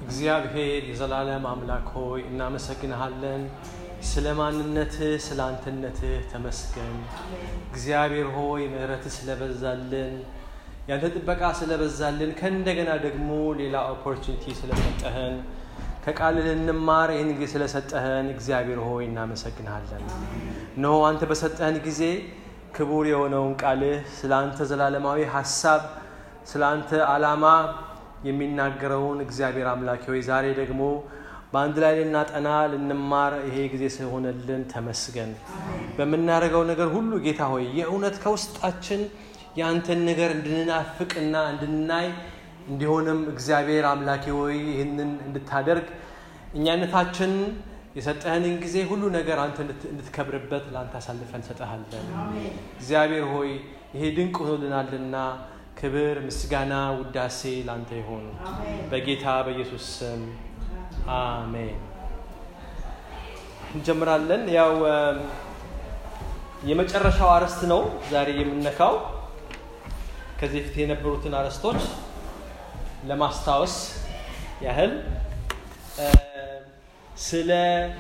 እግዚአብሔር የዘላለም አምላክ ሆይ እናመሰግንሃለን። ስለ ማንነትህ ስለ አንተነትህ ተመስገን። እግዚአብሔር ሆይ ምሕረትህ ስለበዛልን ያንተ ጥበቃ ስለበዛልን ከእንደገና ደግሞ ሌላ ኦፖርቹኒቲ ስለሰጠህን ከቃል ልንማር ይህን ጊዜ ስለሰጠህን እግዚአብሔር ሆይ እናመሰግንሃለን። እነሆ አንተ በሰጠህን ጊዜ ክቡር የሆነውን ቃልህ ስለ አንተ ዘላለማዊ ሀሳብ ስለ አንተ ዓላማ የሚናገረውን እግዚአብሔር አምላክ ሆይ ዛሬ ደግሞ በአንድ ላይ ልናጠና ልንማር ይሄ ጊዜ ስለሆነልን ተመስገን። በምናደርገው ነገር ሁሉ ጌታ ሆይ የእውነት ከውስጣችን የአንተን ነገር እንድንናፍቅና እንድናይ እንዲሆንም እግዚአብሔር አምላኬ ሆይ ይህንን እንድታደርግ እኛነታችን የሰጠህንን ጊዜ ሁሉ ነገር አንተ እንድትከብርበት ለአንተ አሳልፈን ሰጠሃለን። እግዚአብሔር ሆይ ይሄ ድንቅ ሆኖልናልና ክብር፣ ምስጋና፣ ውዳሴ ለአንተ ይሆኑ በጌታ በኢየሱስ ስም አሜን። እንጀምራለን። ያው የመጨረሻው አርዕስት ነው ዛሬ የምነካው። ከዚህ በፊት የነበሩትን አርዕስቶች ለማስታወስ ያህል ስለ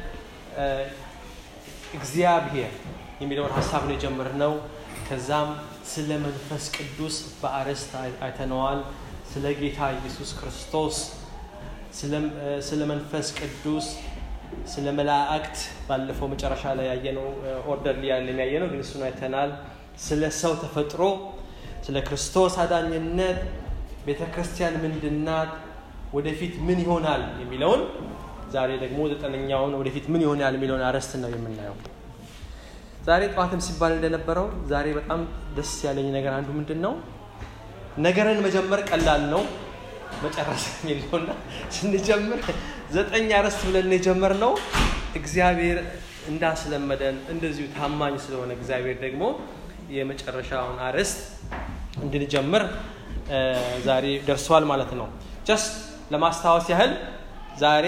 እግዚአብሔር የሚለውን ሀሳብ ነው የጀመርነው። ከዛም ስለ መንፈስ ቅዱስ በአርዕስት አይተነዋል። ስለ ጌታ ኢየሱስ ክርስቶስ፣ ስለ መንፈስ ቅዱስ፣ ስለ መላእክት ባለፈው መጨረሻ ላይ ያየነው ኦርደር ሊያለን ያየነው ግን እሱን አይተናል። ስለ ሰው ተፈጥሮ፣ ስለ ክርስቶስ አዳኝነት፣ ቤተ ክርስቲያን ምንድናት፣ ወደፊት ምን ይሆናል የሚለውን ዛሬ ደግሞ ዘጠነኛውን ወደፊት ምን ይሆናል የሚለውን አርዕስት ነው የምናየው። ዛሬ ጠዋትም ሲባል እንደነበረው ዛሬ በጣም ደስ ያለኝ ነገር አንዱ ምንድን ነው፣ ነገርን መጀመር ቀላል ነው መጨረስ የሚለውና ስንጀምር ዘጠኝ አርዕስት ብለን የጀመርነው እግዚአብሔር እንዳስለመደን እንደዚሁ ታማኝ ስለሆነ እግዚአብሔር ደግሞ የመጨረሻውን አርዕስት እንድንጀምር ዛሬ ደርሷል ማለት ነው። ጀስት ለማስታወስ ያህል ዛሬ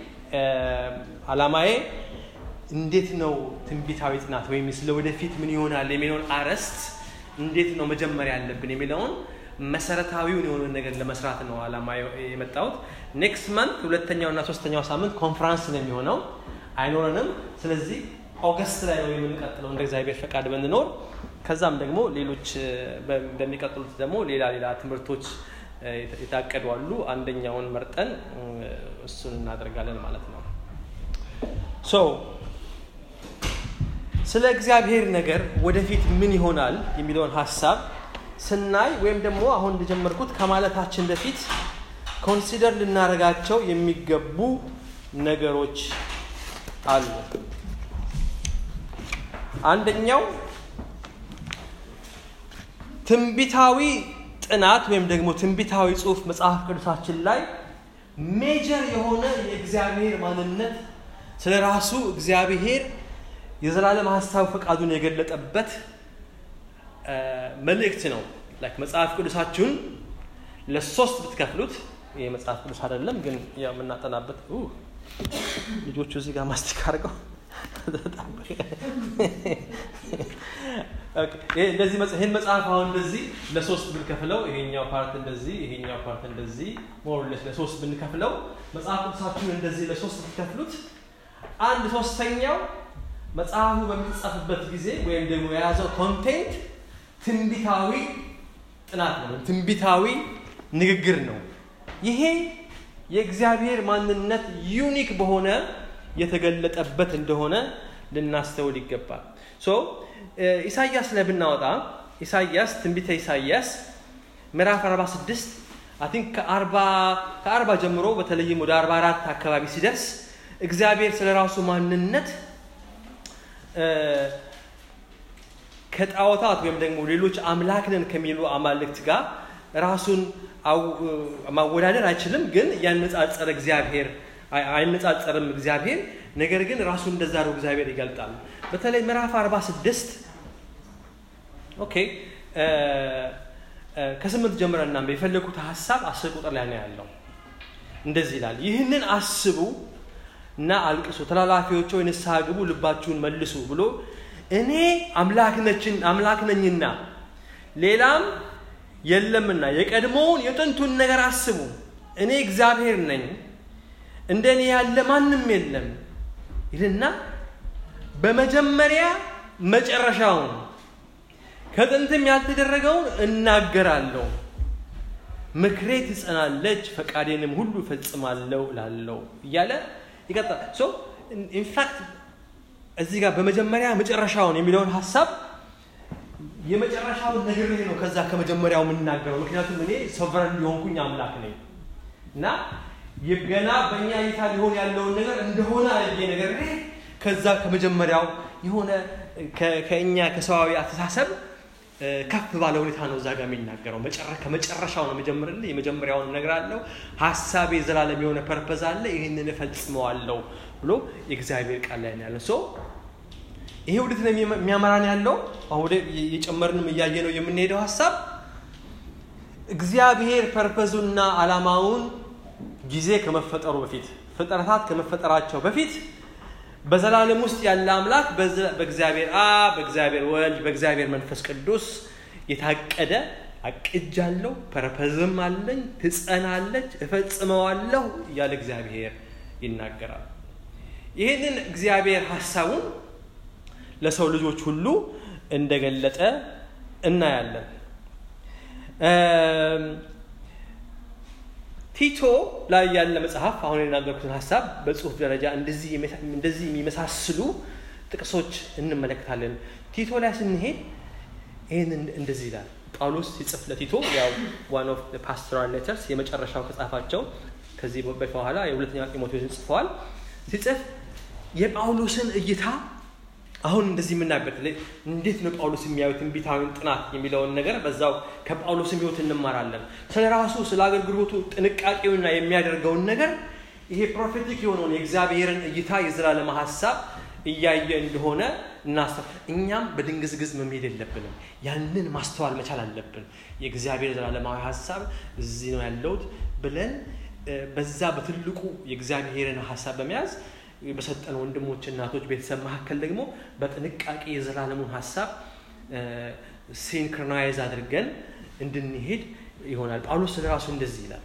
አላማዬ እንዴት ነው ትንቢታዊ ጥናት ወይም ስለ ወደፊት ምን ይሆናል የሚለውን አርዕስት እንዴት ነው መጀመር ያለብን የሚለውን መሰረታዊውን የሆነ ነገር ለመስራት ነው አላማ የመጣሁት። ኔክስት መንት ሁለተኛው እና ሶስተኛው ሳምንት ኮንፈራንስ ነው የሚሆነው፣ አይኖረንም። ስለዚህ ኦገስት ላይ ነው የምንቀጥለው እንደ እግዚአብሔር ፈቃድ ብንኖር። ከዛም ደግሞ ሌሎች በሚቀጥሉት ደግሞ ሌላ ሌላ ትምህርቶች የታቀዱ አሉ። አንደኛውን መርጠን እሱን እናደርጋለን ማለት ነው። ሶ ስለ እግዚአብሔር ነገር ወደፊት ምን ይሆናል የሚለውን ሀሳብ ስናይ ወይም ደግሞ አሁን እንደጀመርኩት ከማለታችን በፊት ኮንሲደር ልናደርጋቸው የሚገቡ ነገሮች አሉ። አንደኛው ትንቢታዊ ጥናት ወይም ደግሞ ትንቢታዊ ጽሑፍ መጽሐፍ ቅዱሳችን ላይ ሜጀር የሆነ የእግዚአብሔር ማንነት ስለ ራሱ እግዚአብሔር የዘላለም ሀሳብ ፈቃዱን የገለጠበት መልእክት ነው። ላይክ መጽሐፍ ቅዱሳችሁን ለሶስት ብትከፍሉት ይህ መጽሐፍ ቅዱስ አይደለም ግን ያው የምናጠናበት ልጆቹ እዚህ ጋር ማስቲክ አድርገው እንደዚህ ይህን መጽሐፍ አሁን እንደዚህ ለሶስት ብንከፍለው ይሄኛው ፓርት እንደዚህ ይሄኛው ፓርት እንደዚህ ሞርሌስ ለሶስት ብንከፍለው መጽሐፍ ቅዱሳችሁን እንደዚህ ለሶስት ብትከፍሉት አንድ ሶስተኛው መጽሐፉ በሚጻፍበት ጊዜ ወይም ደግሞ የያዘው ኮንቴንት ትንቢታዊ ጥናት ነው፣ ትንቢታዊ ንግግር ነው። ይሄ የእግዚአብሔር ማንነት ዩኒክ በሆነ የተገለጠበት እንደሆነ ልናስተውል ይገባል። ሶ ኢሳያስ ላይ ብናወጣ ኢሳያስ ትንቢተ ኢሳያስ ምዕራፍ 46 አይ ቲንክ ከአርባ ጀምሮ በተለይም ወደ 44 አካባቢ ሲደርስ እግዚአብሔር ስለ ራሱ ማንነት ከጣዖታት ወይም ደግሞ ሌሎች አምላክ ነን ከሚሉ አማልክት ጋር ራሱን ማወዳደር አይችልም። ግን እያነጻጸረ እግዚአብሔር አይነጻጸርም እግዚአብሔር ነገር ግን ራሱን እንደዛ ነው እግዚአብሔር ይገልጣል። በተለይ ምዕራፍ 46 ኦኬ ከስምንት ጀምረን እናንበ የፈለጉት ሀሳብ አስር ቁጥር ላይ ነው ያለው። እንደዚህ ይላል፣ ይህንን አስቡ እና አልቅሱ፣ ተላላፊዎች ሆይ ንስሐ ግቡ፣ ልባችሁን መልሱ ብሎ እኔ አምላክ ነኝና ሌላም የለምና የቀድሞውን የጥንቱን ነገር አስቡ። እኔ እግዚአብሔር ነኝ፣ እንደ እኔ ያለ ማንም የለም ይልና በመጀመሪያ መጨረሻውን ከጥንትም ያልተደረገውን እናገራለሁ። ምክሬ ትጸናለች፣ ፈቃዴንም ሁሉ እፈጽማለሁ እላለሁ እያለ ይቀጥላል። ሶ ኢንፋክት እዚህ ጋር በመጀመሪያ መጨረሻውን የሚለውን ሀሳብ የመጨረሻውን ነግሬ ነው ከዛ ከመጀመሪያው የምናገረው። ምክንያቱም እኔ ሶቨረን ሊሆንኩኝ አምላክ ነኝ እና ገና በእኛ እይታ ሊሆን ያለውን ነገር እንደሆነ አድርጌ ነገር ከዛ ከመጀመሪያው የሆነ ከእኛ ከሰዋዊ አስተሳሰብ ከፍ ባለ ሁኔታ ነው እዛ ጋር የሚናገረው። ከመጨረሻው ነው መጀመርልህ፣ የመጀመሪያውን እነግራለሁ፣ ሀሳቤ የዘላለም የሆነ ፐርፐዝ አለ፣ ይህንን እፈጽመዋለሁ ብሎ የእግዚአብሔር ቃል ላይ ነው ያለው። ሶ ይሄ ወዴት ነው የሚያመራን ያለው? አሁን ወደ የጨመርንም እያየ ነው የምንሄደው ሀሳብ እግዚአብሔር ፐርፐዙና አላማውን ጊዜ ከመፈጠሩ በፊት ፍጥረታት ከመፈጠራቸው በፊት በዘላለም ውስጥ ያለ አምላክ በእግዚአብሔር አብ፣ በእግዚአብሔር ወልድ፣ በእግዚአብሔር መንፈስ ቅዱስ የታቀደ አቅጃለሁ፣ ፐርፐዝም አለኝ፣ ትጸናለች፣ እፈጽመዋለሁ እያለ እግዚአብሔር ይናገራል። ይህንን እግዚአብሔር ሀሳቡን ለሰው ልጆች ሁሉ እንደገለጠ እናያለን። ቲቶ ላይ ያለ መጽሐፍ አሁን የናገርኩትን ሀሳብ በጽሁፍ ደረጃ እንደዚህ የሚመሳስሉ ጥቅሶች እንመለከታለን። ቲቶ ላይ ስንሄድ ይህን እንደዚህ ይላል። ጳውሎስ ሲጽፍ ለቲቶ ያው ዋን ኦፍ ፓስቶራል ሌተርስ የመጨረሻው ከጻፋቸው ከዚህ በኋላ የሁለተኛ ጢሞቴዎስን ጽፈዋል። ሲጽፍ የጳውሎስን እይታ አሁን እንደዚህ የምናበት እንዴት ነው ጳውሎስ የሚያዩት ትንቢታዊን ጥናት የሚለውን ነገር በዛው ከጳውሎስም ህይወት እንማራለን። ስለ ራሱ ስለ አገልግሎቱ ጥንቃቄውና የሚያደርገውን ነገር ይሄ ፕሮፌቲክ የሆነውን የእግዚአብሔርን እይታ የዘላለም ሀሳብ እያየ እንደሆነ እናስተ እኛም በድንግዝግዝ መሄድ የለብንም። ያንን ማስተዋል መቻል አለብን። የእግዚአብሔር ዘላለማዊ ሀሳብ እዚህ ነው ያለውት ብለን በዛ በትልቁ የእግዚአብሔርን ሀሳብ በመያዝ በሰጠን ወንድሞች፣ እናቶች፣ ቤተሰብ መካከል ደግሞ በጥንቃቄ የዘላለሙን ሀሳብ ሲንክሮናይዝ አድርገን እንድንሄድ ይሆናል። ጳውሎስ ስለ ራሱ እንደዚህ ይላል።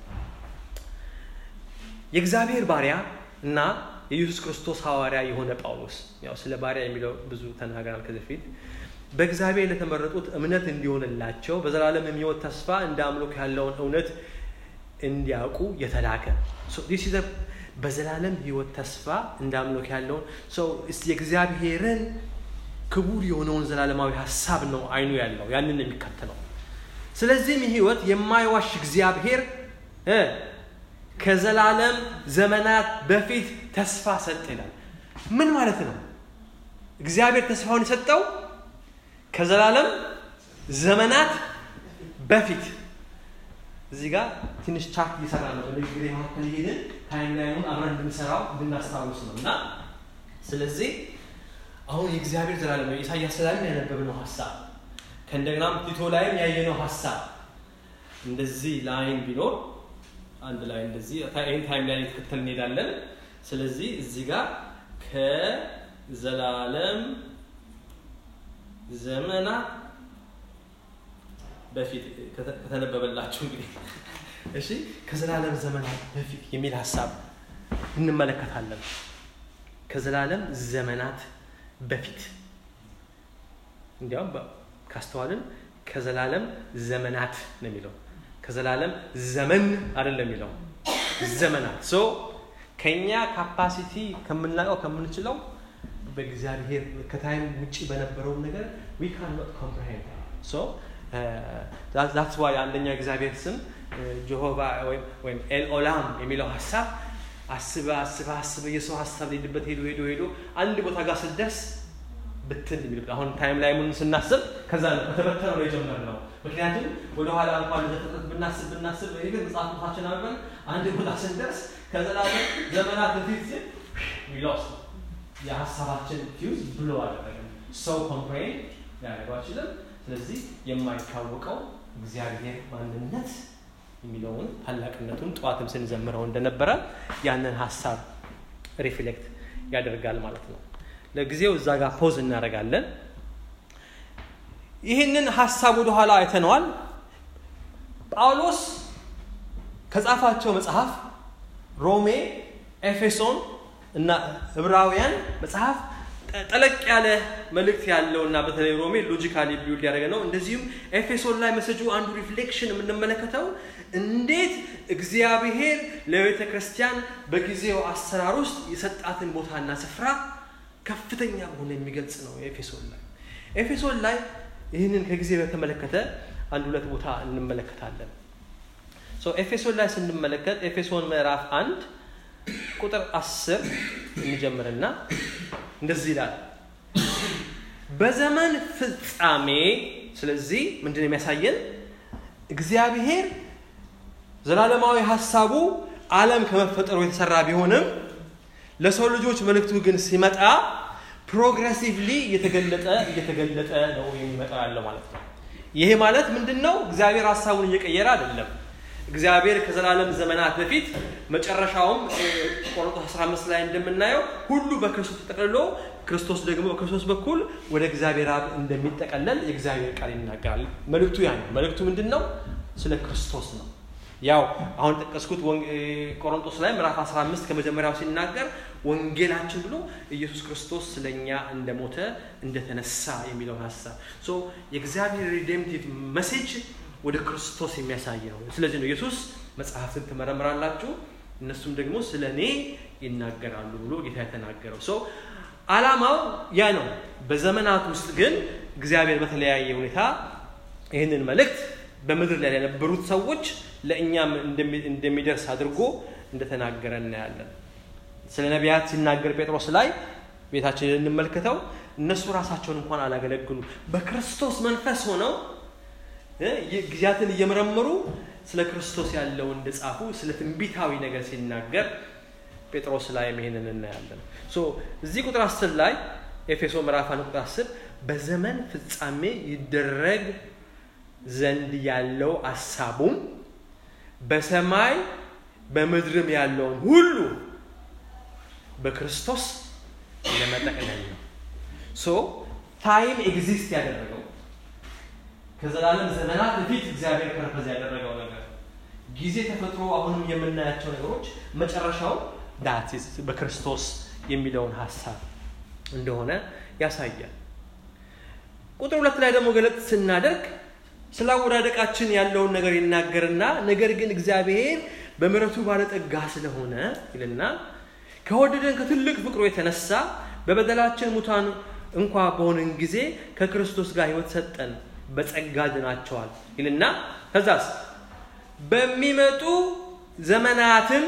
የእግዚአብሔር ባሪያ እና የኢየሱስ ክርስቶስ ሐዋርያ የሆነ ጳውሎስ ያው ስለ ባሪያ የሚለው ብዙ ተናግረናል ከዚህ በፊት በእግዚአብሔር ለተመረጡት እምነት እንዲሆንላቸው በዘላለም የሚወት ተስፋ እንደ አምልኮ ያለውን እውነት እንዲያውቁ የተላከ በዘላለም ህይወት ተስፋ እንደ አምልኮ ያለውን ሰው የእግዚአብሔርን ክቡር የሆነውን ዘላለማዊ ሀሳብ ነው አይኑ ያለው ያንን የሚከተለው። ስለዚህም ህይወት የማይዋሽ እግዚአብሔር ከዘላለም ዘመናት በፊት ተስፋ ሰጠ ይላል። ምን ማለት ነው? እግዚአብሔር ተስፋውን የሰጠው ከዘላለም ዘመናት በፊት እዚህ ጋር ትንሽ ቻርት እየሰራ ነው። በንግግር መካከል ይሄንን ታይም ላይኑን አብረን እንድንሰራው እንድናስታውስ ነው እና ስለዚህ አሁን የእግዚአብሔር ዘላለም ኢሳያስ ላይም ያነበብነው ሀሳብ ከእንደገናም ቲቶ ላይም ያየነው ሀሳብ እንደዚህ ላይን ቢኖር አንድ ላይ እንደዚህ ይህን ታይም ላይ የተከተል እንሄዳለን። ስለዚህ እዚህ ጋር ከዘላለም ዘመናት በፊት ከተነበበላችሁ እንግዲህ እሺ፣ ከዘላለም ዘመናት በፊት የሚል ሀሳብ እንመለከታለን። ከዘላለም ዘመናት በፊት እንዲያውም ካስተዋልን ከዘላለም ዘመናት ነው የሚለው ከዘላለም ዘመን አይደለም የሚለው ዘመናት ሶ ከኛ ካፓሲቲ ከምናውቀው ከምንችለው በእግዚአብሔር ከታይም ውጭ በነበረውን ነገር ዊ ካን ኖት ኮምፕሬሄንድ ሶ ዛትስ ዋይ አንደኛው እግዚአብሔር ስም ጀሆቫ ወይም ኤል ኦላም የሚለው ሀሳብ አስበ አስበ አስበ የሰው ሀሳብ ሊሄድበት ሄዶ ሄዶ ሄዶ አንድ ቦታ ጋር ስደርስ ብትን የሚልበት አሁን ታይም ላይ ምን ስናስብ ከዛ ነው ከተበተነ ነው የጀመርነው። ምክንያቱም ወደኋላ እንኳን ዘፍጥረት ብናስብ ብናስብ ግን መጽሐፍ ቅዱሳችን አብረን አንድ ቦታ ስንደርስ ከዘላለም ዘመናት በፊት ሲል ሎስ የሀሳባችን ፊውዝ ብሎ አደረገ። ሰው ኮምፕሬን ሊያደርገው አይችልም። ስለዚህ የማይታወቀው እግዚአብሔር ማንነት የሚለውን ታላቅነቱን ጠዋትም ስንዘምረው እንደነበረ ያንን ሀሳብ ሪፍሌክት ያደርጋል ማለት ነው። ለጊዜው እዛ ጋር ፖዝ እናደርጋለን። ይህንን ሀሳብ ወደኋላ አይተነዋል። ጳውሎስ ከጻፋቸው መጽሐፍ ሮሜ ኤፌሶን እና ዕብራውያን መጽሐፍ ጠለቅ ያለ መልእክት ያለው እና በተለይ ሮሜ ሎጂካሊ ቢውልድ ያደረገ ነው። እንደዚሁም ኤፌሶን ላይ መሰጁ አንዱ ሪፍሌክሽን የምንመለከተው እንዴት እግዚአብሔር ለቤተ ክርስቲያን በጊዜው አሰራር ውስጥ የሰጣትን ቦታና ስፍራ ከፍተኛ በሆነ የሚገልጽ ነው። ኤፌሶን ላይ ኤፌሶን ላይ ይህንን ከጊዜ በተመለከተ አንድ ሁለት ቦታ እንመለከታለን። ኤፌሶን ላይ ስንመለከት ኤፌሶን ምዕራፍ አንድ ቁጥር አስር እንጀምርና እንደዚህ ይላል በዘመን ፍጻሜ ስለዚህ ምንድን የሚያሳየን እግዚአብሔር ዘላለማዊ ሀሳቡ ዓለም ከመፈጠሩ የተሰራ ቢሆንም ለሰው ልጆች መልእክቱ ግን ሲመጣ ፕሮግሬሲቭሊ እየተገለጠ እየተገለጠ ነው የሚመጣ ያለው ማለት ነው። ይሄ ማለት ምንድን ነው? እግዚአብሔር ሀሳቡን እየቀየረ አይደለም። እግዚአብሔር ከዘላለም ዘመናት በፊት መጨረሻውም ቆሮንቶስ 15 ላይ እንደምናየው ሁሉ በክርስቶስ ተጠቅልሎ ክርስቶስ ደግሞ በክርስቶስ በኩል ወደ እግዚአብሔር አብ እንደሚጠቀለል የእግዚአብሔር ቃል ይናገራል። መልእክቱ ያ ነው። መልእክቱ ምንድን ነው? ስለ ክርስቶስ ነው። ያው አሁን ጠቀስኩት ቆሮንቶስ ላይ ምዕራፍ 15 ከመጀመሪያው ሲናገር ወንጌላችን ብሎ ኢየሱስ ክርስቶስ ስለኛ እንደሞተ እንደተነሳ የሚለውን ሀሳብ የእግዚአብሔር ሪዴምቲቭ መሴጅ ወደ ክርስቶስ የሚያሳይ ነው። ስለዚህ ነው ኢየሱስ መጽሐፍትን ትመረምራላችሁ እነሱም ደግሞ ስለ እኔ ይናገራሉ ብሎ ጌታ የተናገረው ሰው አላማው ያ ነው። በዘመናት ውስጥ ግን እግዚአብሔር በተለያየ ሁኔታ ይህንን መልእክት በምድር ላይ የነበሩት ሰዎች ለእኛም እንደሚደርስ አድርጎ እንደተናገረ እናያለን። ስለ ነቢያት ሲናገር ጴጥሮስ ላይ ቤታችን እንመልከተው። እነሱ ራሳቸውን እንኳን አላገለግሉ በክርስቶስ መንፈስ ሆነው ጊዜያትን እየመረመሩ ስለ ክርስቶስ ያለው እንደጻፉ ስለ ትንቢታዊ ነገር ሲናገር ጴጥሮስ ላይ ይሄንን እናያለን። እዚህ ቁጥር አስር ላይ ኤፌሶ ምዕራፍ አንድ ቁጥር አስር በዘመን ፍጻሜ ይደረግ ዘንድ ያለው አሳቡም በሰማይ በምድርም ያለውን ሁሉ በክርስቶስ ለመጠቅለል ነው። ሶ ታይም ኤግዚስት ያደረገው ከዘላለም ዘመናት በፊት እግዚአብሔር ፐርፐዝ ያደረገው ነገር ጊዜ ተፈጥሮ አሁንም የምናያቸው ነገሮች መጨረሻው ዳት በክርስቶስ የሚለውን ሀሳብ እንደሆነ ያሳያል። ቁጥር ሁለት ላይ ደግሞ ገለጥ ስናደርግ ስለ አወዳደቃችን ያለውን ነገር ይናገርና ነገር ግን እግዚአብሔር በምሕረቱ ባለጠጋ ስለሆነ ይልና ከወደደን ከትልቅ ፍቅሩ የተነሳ በበደላችን ሙታን እንኳ በሆንን ጊዜ ከክርስቶስ ጋር ሕይወት ሰጠን፣ በጸጋ ድናቸዋል ይልና ከዛስ በሚመጡ ዘመናትም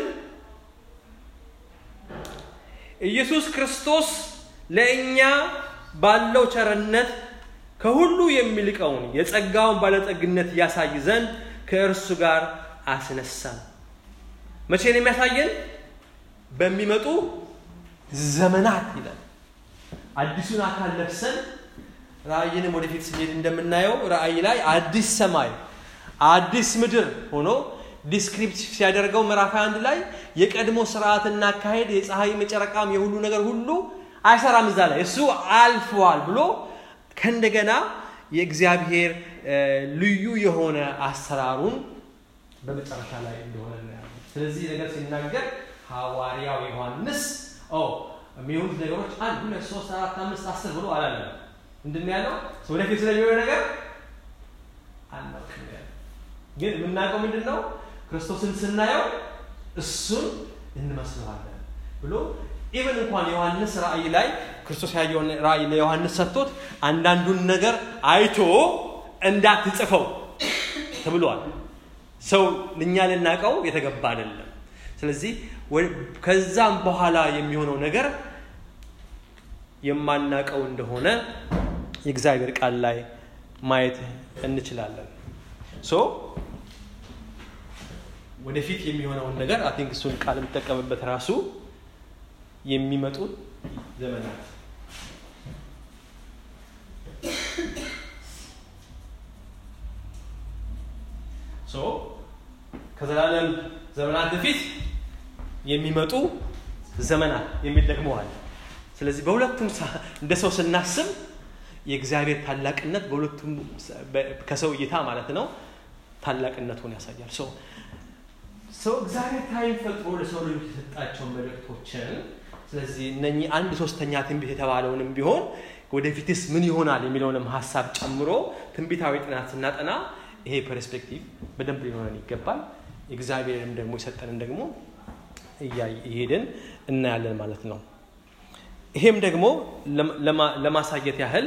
ኢየሱስ ክርስቶስ ለእኛ ባለው ቸርነት ከሁሉ የሚልቀውን የጸጋውን ባለጠግነት ያሳይ ዘንድ ከእርሱ ጋር አስነሳን። መቼ ነው የሚያሳየን? በሚመጡ ዘመናት ይላል። አዲሱን አካል ለብሰን ራእይንም ወደፊት ስንሄድ እንደምናየው ራእይ ላይ አዲስ ሰማይ አዲስ ምድር ሆኖ ዲስክሪፕቲቭ ሲያደርገው ምዕራፍ አንድ ላይ የቀድሞ ስርዓትና አካሄድ የፀሐይ መጨረቃም የሁሉ ነገር ሁሉ አይሰራም እዛ ላይ እሱ አልፈዋል ብሎ ከእንደገና የእግዚአብሔር ልዩ የሆነ አሰራሩን በመጨረሻ ላይ እንደሆነ እናያለን። ስለዚህ ነገር ሲናገር ሐዋርያው ዮሐንስ የሚሆኑት ነገሮች አንድ ሁለት ሶስት አራት አምስት አስር ብሎ አላለም። ምንድን ነው ያለው? ወደፊት ስለሚሆነ ነገር አናውቅም ያለ ግን የምናውቀው ምንድን ነው? ክርስቶስን ስናየው እሱን እንመስለዋለን ብሎ ኢቨን እንኳን ዮሐንስ ራእይ ላይ ክርስቶስ ያየውን ራእይ ለዮሐንስ ሰጥቶት አንዳንዱን ነገር አይቶ እንዳትጽፈው ተብሏል። ሰው እኛ ልናውቀው የተገባ አይደለም። ስለዚህ ከዛም በኋላ የሚሆነው ነገር የማናውቀው እንደሆነ የእግዚአብሔር ቃል ላይ ማየት እንችላለን። ሶ ወደፊት የሚሆነውን ነገር አይ ቲንክ እሱን ቃል የምጠቀምበት ራሱ የሚመጡ ዘመናት ሶ ከዘላለም ዘመናት በፊት የሚመጡ ዘመናት የሚል ደግሞ አለ። ስለዚህ በሁለቱም እንደ ሰው ስናስብ የእግዚአብሔር ታላቅነት በሁለቱም ከሰው እይታ ማለት ነው ታላቅነቱን ያሳያል። ሰው እግዚአብሔር ታይም ፈጥሮ ለሰው ልጆች የሰጣቸውን መልእክቶችን ስለዚህ እነኚህ አንድ ሶስተኛ ትንቢት የተባለውንም ቢሆን ወደፊትስ ምን ይሆናል የሚለውንም ሀሳብ ጨምሮ ትንቢታዊ ጥናት ስናጠና ይሄ ፐርስፔክቲቭ በደንብ ሊኖረን ይገባል። እግዚአብሔርንም ደግሞ የሰጠንን ደግሞ እየሄድን እናያለን ማለት ነው። ይሄም ደግሞ ለማሳየት ያህል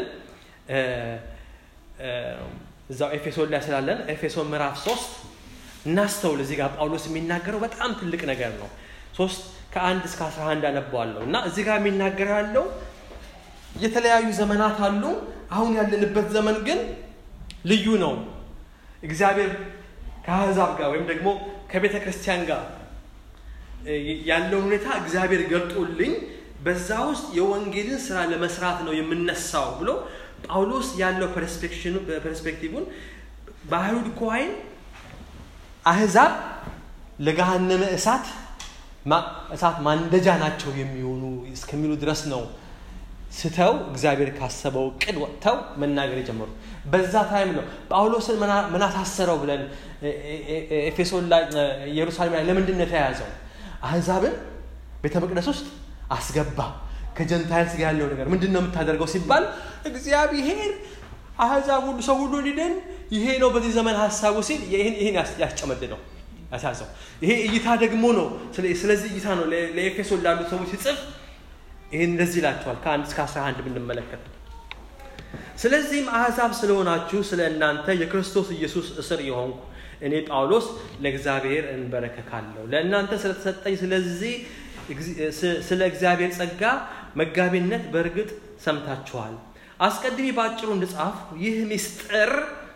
እዛው ኤፌሶን ላይ ስላለን ኤፌሶን ምዕራፍ ሶስት እናስተውል። እዚህ ጋር ጳውሎስ የሚናገረው በጣም ትልቅ ነገር ነው። ሶስት ከአንድ እስከ አስራ አንድ አነበዋለሁ እና እዚህ ጋር የሚናገረው ያለው የተለያዩ ዘመናት አሉ። አሁን ያለንበት ዘመን ግን ልዩ ነው። እግዚአብሔር ከአሕዛብ ጋር ወይም ደግሞ ከቤተ ክርስቲያን ጋር ያለውን ሁኔታ እግዚአብሔር ገልጦልኝ በዛ ውስጥ የወንጌልን ስራ ለመስራት ነው የምነሳው ብሎ ጳውሎስ ያለው ፐርስፔክቲቭን በአይሁድ ኮይን አሕዛብ ለገሃነመ እሳት እሳት ማንደጃ ናቸው የሚሆኑ እስከሚሉ ድረስ ነው ስተው እግዚአብሔር ካሰበው ቅድ ወጥተው መናገር የጀመሩ በዛ ታይም ነው ጳውሎስን ምን አሳሰረው ብለን ኤፌሶን ላይ ኢየሩሳሌም ላይ ለምንድን ነው የተያያዘው አህዛብን ቤተ መቅደስ ውስጥ አስገባ ከጀንታይልስ ጋር ያለው ነገር ምንድን ነው የምታደርገው ሲባል እግዚአብሔር አህዛብ ሁሉ ሰው ሁሉ ሊድን ይሄ ነው በዚህ ዘመን ሀሳቡ ሲል ይህን ያስጨመድ ነው ያሳዘው ይሄ እይታ ደግሞ ነው ስለዚህ እይታ ነው ለኤፌሶን ላሉ ሰዎች ሲጽፍ ይህን እንደዚህ ይላቸዋል ከአንድ እስከ አስራ አንድ ብንመለከት ስለዚህም አሕዛብ ስለሆናችሁ ስለ እናንተ የክርስቶስ ኢየሱስ እስር የሆንኩ እኔ ጳውሎስ ለእግዚአብሔር እንበረከካለሁ ለእናንተ ስለተሰጠኝ ስለዚህ ስለ እግዚአብሔር ጸጋ መጋቢነት በእርግጥ ሰምታችኋል አስቀድሜ በአጭሩ እንድጻፍ ይህ ሚስጥር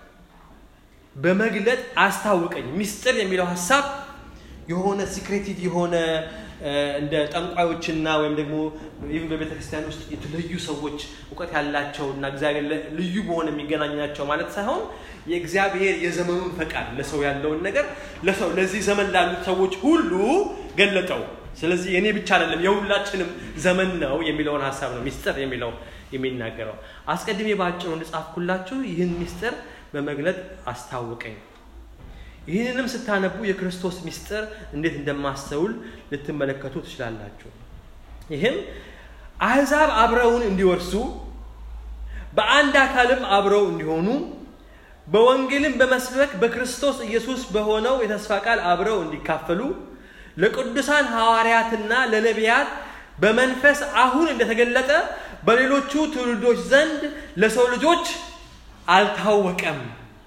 በመግለጥ አስታውቀኝ ሚስጥር የሚለው ሀሳብ የሆነ ሲክሬቲቭ የሆነ እንደ ጠንቋዮችና ወይም ደግሞ ይህም በቤተ ክርስቲያን ውስጥ የተለዩ ሰዎች እውቀት ያላቸው እና እግዚአብሔር ልዩ በሆነ የሚገናኛቸው ማለት ሳይሆን የእግዚአብሔር የዘመኑን ፈቃድ ለሰው ያለውን ነገር ለሰው ለዚህ ዘመን ላሉት ሰዎች ሁሉ ገለጠው ስለዚህ የኔ ብቻ አይደለም የሁላችንም ዘመን ነው የሚለውን ሀሳብ ነው ሚስጥር የሚለው የሚናገረው አስቀድሜ በአጭሩ እንድጻፍኩላችሁ ይህን ሚስጥር በመግለጥ አስታውቀኝ ይህንንም ስታነቡ የክርስቶስ ሚስጥር እንዴት እንደማስተውል ልትመለከቱ ትችላላችሁ ይህም አሕዛብ አብረውን እንዲወርሱ በአንድ አካልም አብረው እንዲሆኑ በወንጌልም በመስበክ በክርስቶስ ኢየሱስ በሆነው የተስፋ ቃል አብረው እንዲካፈሉ ለቅዱሳን ሐዋርያትና ለነቢያት በመንፈስ አሁን እንደተገለጠ በሌሎቹ ትውልዶች ዘንድ ለሰው ልጆች አልታወቀም